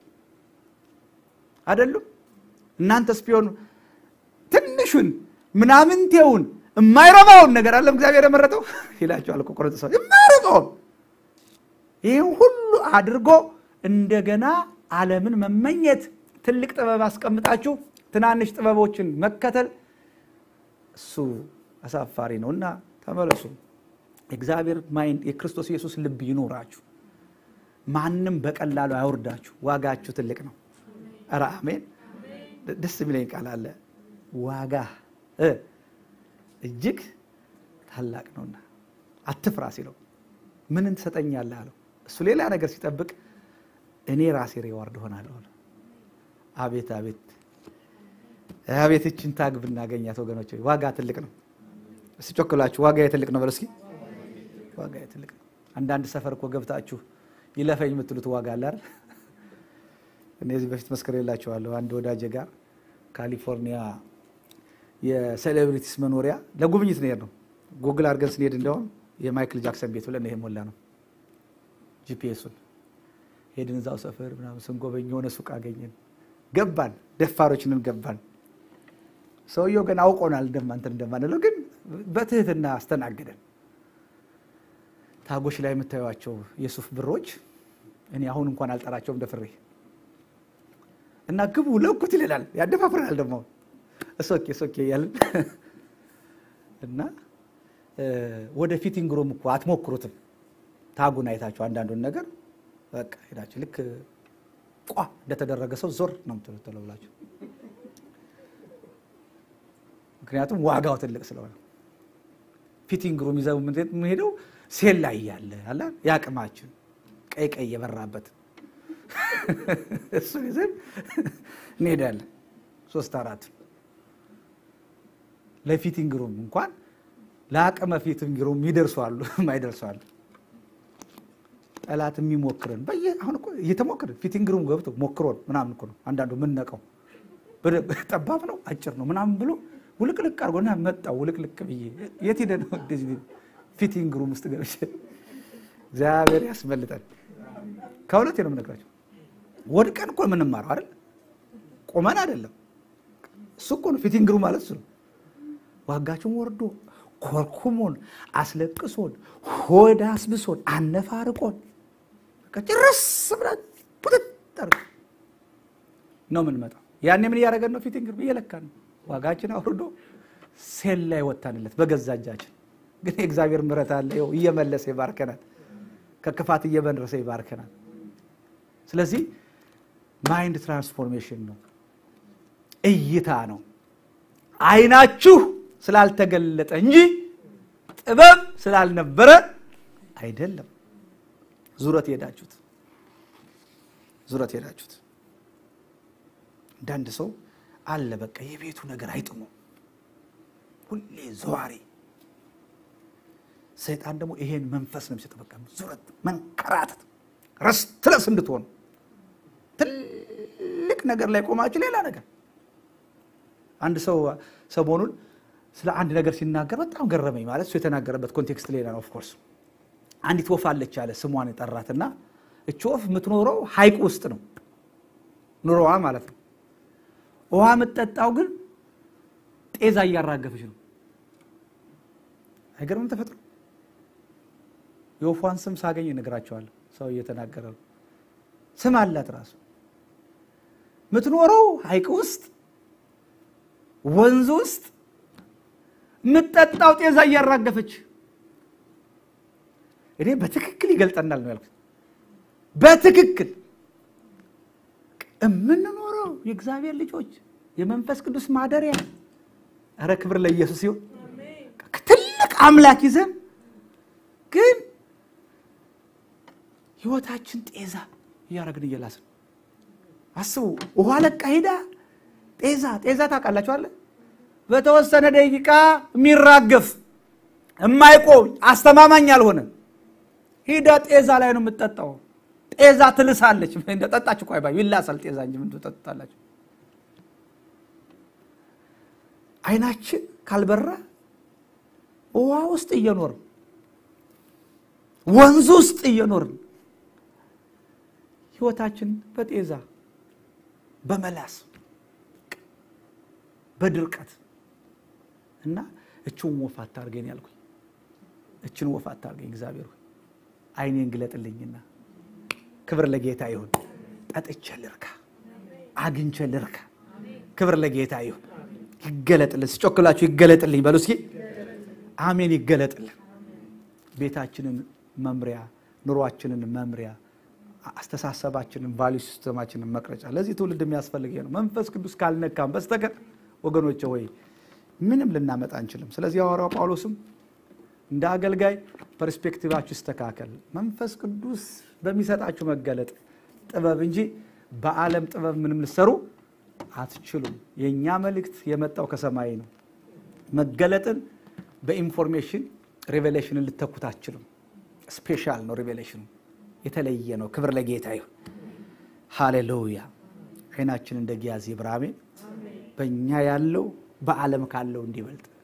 አይደሉም። እናንተስ ቢሆኑ ትንሹን ምናምንቴውን የማይረባውን ነገር አለም እግዚአብሔር የመረጠው ይላቸዋል እኮ ቆሮንቶስ የማይረባውን ይህን ሁሉ አድርጎ እንደገና ዓለምን መመኘት ትልቅ ጥበብ አስቀምጣችሁ ትናንሽ ጥበቦችን መከተል እሱ አሳፋሪ ነው እና ተመለሱ። የእግዚአብሔር ማይንድ የክርስቶስ ኢየሱስ ልብ ይኖራችሁ። ማንም በቀላሉ አያወርዳችሁ። ዋጋችሁ ትልቅ ነው። ኧረ አሜን። ደስ የሚለኝ ቃል አለ። ዋጋ እጅግ ታላቅ ነውና አትፍራ ሲለው ምንን ትሰጠኛለህ አለው። እሱ ሌላ ነገር ሲጠብቅ እኔ ራሴ ሪዋርድ ሆናለሁ። አቤት አቤት አቤት! እችን ታግ ብናገኛት ወገኖች፣ ዋጋ ትልቅ ነው። እስቲ ጮክላችሁ ዋጋ ትልቅ ነው በለው እስኪ። ዋጋ ትልቅ ነው። አንዳንድ ሰፈር እኮ ገብታችሁ ይለፈኝ የምትሉት ዋጋ አለ አይደል? እነዚህ በፊት መስክሬላችኋለሁ። አንድ ወዳጄ ጋር ካሊፎርኒያ የሴሌብሪቲስ መኖሪያ ለጉብኝት ነው ነው ጉግል አድርገን ስንሄድ እንደውም የማይክል ጃክሰን ቤት ብለን ይሄ ሞላ ነው ጂፒኤሱን ሄድን። እዛው ሰፈር ምናምን ስንጎበኝ የሆነ ሱቅ አገኘን። ገባን፣ ደፋሮችንን ገባን። ሰውየው ግን አውቆናል እንደማንትን እንደማንለው፣ ግን በትህትና አስተናገደን። ታጎች ላይ የምታዩቸው የሱፍ ብሮች እኔ አሁን እንኳን አልጠራቸውም ደፍሬ እና ግቡ ለኩት ይልላል፣ ያደፋፍረናል ደግሞ እሶኬ እሶኬ እያልን እና ወደ ፊቲንግ ሩም እኮ አትሞክሩትም። ታጉን አይታችሁ አንዳንዱን ነገር በቃ ሄዳችሁ ልክ ቋ እንደተደረገ ሰው ዞር ነው የምትሉት ብላችሁ፣ ምክንያቱም ዋጋው ትልቅ ስለሆነ ፊቲንግ ሩም ይዘው የምንሄደው ሴል ላይ ያለ አለ የአቅማችን ቀይ ቀይ የበራበት እሱ ይዘን እንሄዳለን። ሶስት አራት ለፊቲንግ ሩም እንኳን ለአቅመ ፊቲንግ ሩም ይደርሷሉ፣ ማይደርሷሉ። ጠላት የሚሞክረን በየ አሁን እኮ እየተሞክረን ፊቲንግ ሩም ገብቶ ሞክሮን ምናምን እኮ ነው አንዳንዱ የምንነቀው። ጠባብ ነው አጭር ነው ምናምን ብሎ ውልቅልቅ አድርጎና መጣው ውልቅልቅ ብዬ የት ሄደ ነው እንደዚህ ፊቲንግ ሩም ውስጥ ገብቼ እግዚአብሔር ያስመልጠን። ከሁለት ነው የምነግራቸው። ወድቀን እኮ የምንማረው አይደል? ቆመን አይደለም። እሱ እኮ ነው ፊቲንግ ሩም ማለት እሱ ነው። ዋጋችን ወርዶ ኮርኩሞን አስለቅሶን ሆድ አስብሶን አነፋርቆን ጭርስ ብለን ቁጥጥር ነው የምንመጣው። ያኔ ምን እያደረገን ነው? ፊቲንግ ሩም እየለካን ነው። ዋጋችን አውርዶ ሴል ላይ ወታንለት በገዛ እጃችን። ግን የእግዚአብሔር ምሕረት አለ። ይኸው እየመለሰ ይባርከናል። ከክፋት እየመለሰ ይባርከናል። ስለዚህ ማይንድ ትራንስፎርሜሽን ነው፣ እይታ ነው። አይናችሁ ስላልተገለጠ እንጂ ጥበብ ስላልነበረ አይደለም። ዙረት ሄዳችሁት ዙረት ሄዳችሁት። አንዳንድ ሰው አለ በቃ የቤቱ ነገር አይጥሙ፣ ሁሌ ዘዋሪ። ሰይጣን ደግሞ ይሄን መንፈስ ነው የሚሰጠው። በቃ ዙረት፣ መንከራተት፣ ረስትለስ እንድትሆኑ ትልቅ ነገር ላይ ቆማችሁ ሌላ ነገር። አንድ ሰው ሰሞኑን ስለ አንድ ነገር ሲናገር በጣም ገረመኝ። ማለት እሱ የተናገረበት ኮንቴክስት ሌላ ነው። ኦፍኮርስ አንዲት ወፍ አለች አለ ስሟን የጠራትና እች ወፍ የምትኖረው ሐይቅ ውስጥ ነው ኑሮዋ ማለት ነው። ውሃ የምትጠጣው ግን ጤዛ እያራገፈች ነው። አይገርምም? ተፈጥሮ የወፏን ስም ሳገኝ እነግራቸዋለሁ። ሰው እየተናገረ ነው። ስም አላት ራሱ የምትኖረው ሐይቅ ውስጥ ወንዝ ውስጥ የምትጠጣው ጤዛ እያራገፈች። እኔ በትክክል ይገልጠናል ነው ያልኩት። በትክክል የምንኖረው የእግዚአብሔር ልጆች የመንፈስ ቅዱስ ማደሪያ። ኧረ ክብር ለኢየሱስ ይሁን። ትልቅ አምላክ ይዘን ግን ህይወታችን ጤዛ እያደረግን እየላስን አስቡ። ውሃ ለቃ ሄዳ ጤዛ ጤዛ ታውቃላችኋለ? በተወሰነ ደቂቃ የሚራገፍ የማይቆም አስተማማኝ ያልሆነ ሂዳ ጤዛ ላይ ነው የምትጠጣው። ጤዛ ትልሳለች። ጠጣች እኮ አይባል ይላሳል ጤዛ እንጂ ምን ትጠጣላችሁ? አይናችን ካልበራ ውሃ ውስጥ እየኖርን ወንዝ ውስጥ እየኖርን ህይወታችን በጤዛ በመላስ በድርቀት እና እችን ወፍ አታርገኝ ያልኩኝ እችን ወፍ አታርገኝ እግዚአብሔር ሆይ አይኔን ግለጥልኝና ክብር ለጌታ ይሁን። ጠጥቼ ልርካ፣ አግኝቼ ልርካ። ክብር ለጌታ ይሁን። ይገለጥልን። ስጮክላችሁ ይገለጥልኝ በሉ እስኪ አሜን። ይገለጥልን። ቤታችንን መምሪያ፣ ኑሯችንን መምሪያ፣ አስተሳሰባችንን፣ ቫሊዩ ሲስተማችንን መቅረጫ ለዚህ ትውልድ የሚያስፈልግ ነው። መንፈስ ቅዱስ ካልነካም በስተቀር ወገኖቼ ወይ ምንም ልናመጣ አንችልም። ስለዚህ ሐዋርያው ጳውሎስም እንደ አገልጋይ ፐርስፔክቲቫችሁ ይስተካከል፣ መንፈስ ቅዱስ በሚሰጣችሁ መገለጥ ጥበብ እንጂ በዓለም ጥበብ ምንም ልሰሩ አትችሉም። የእኛ መልእክት የመጣው ከሰማይ ነው። መገለጥን በኢንፎርሜሽን ሪቬሌሽንን ልተኩት አትችሉም። ስፔሻል ነው ሪቬሌሽኑ፣ የተለየ ነው። ክብር ለጌታ ይሁን። ሃሌሉያ። አይናችን እንደ ጊያዝ ይብራ። አሜን። በእኛ ያለው በዓለም ካለው እንዲበልጥ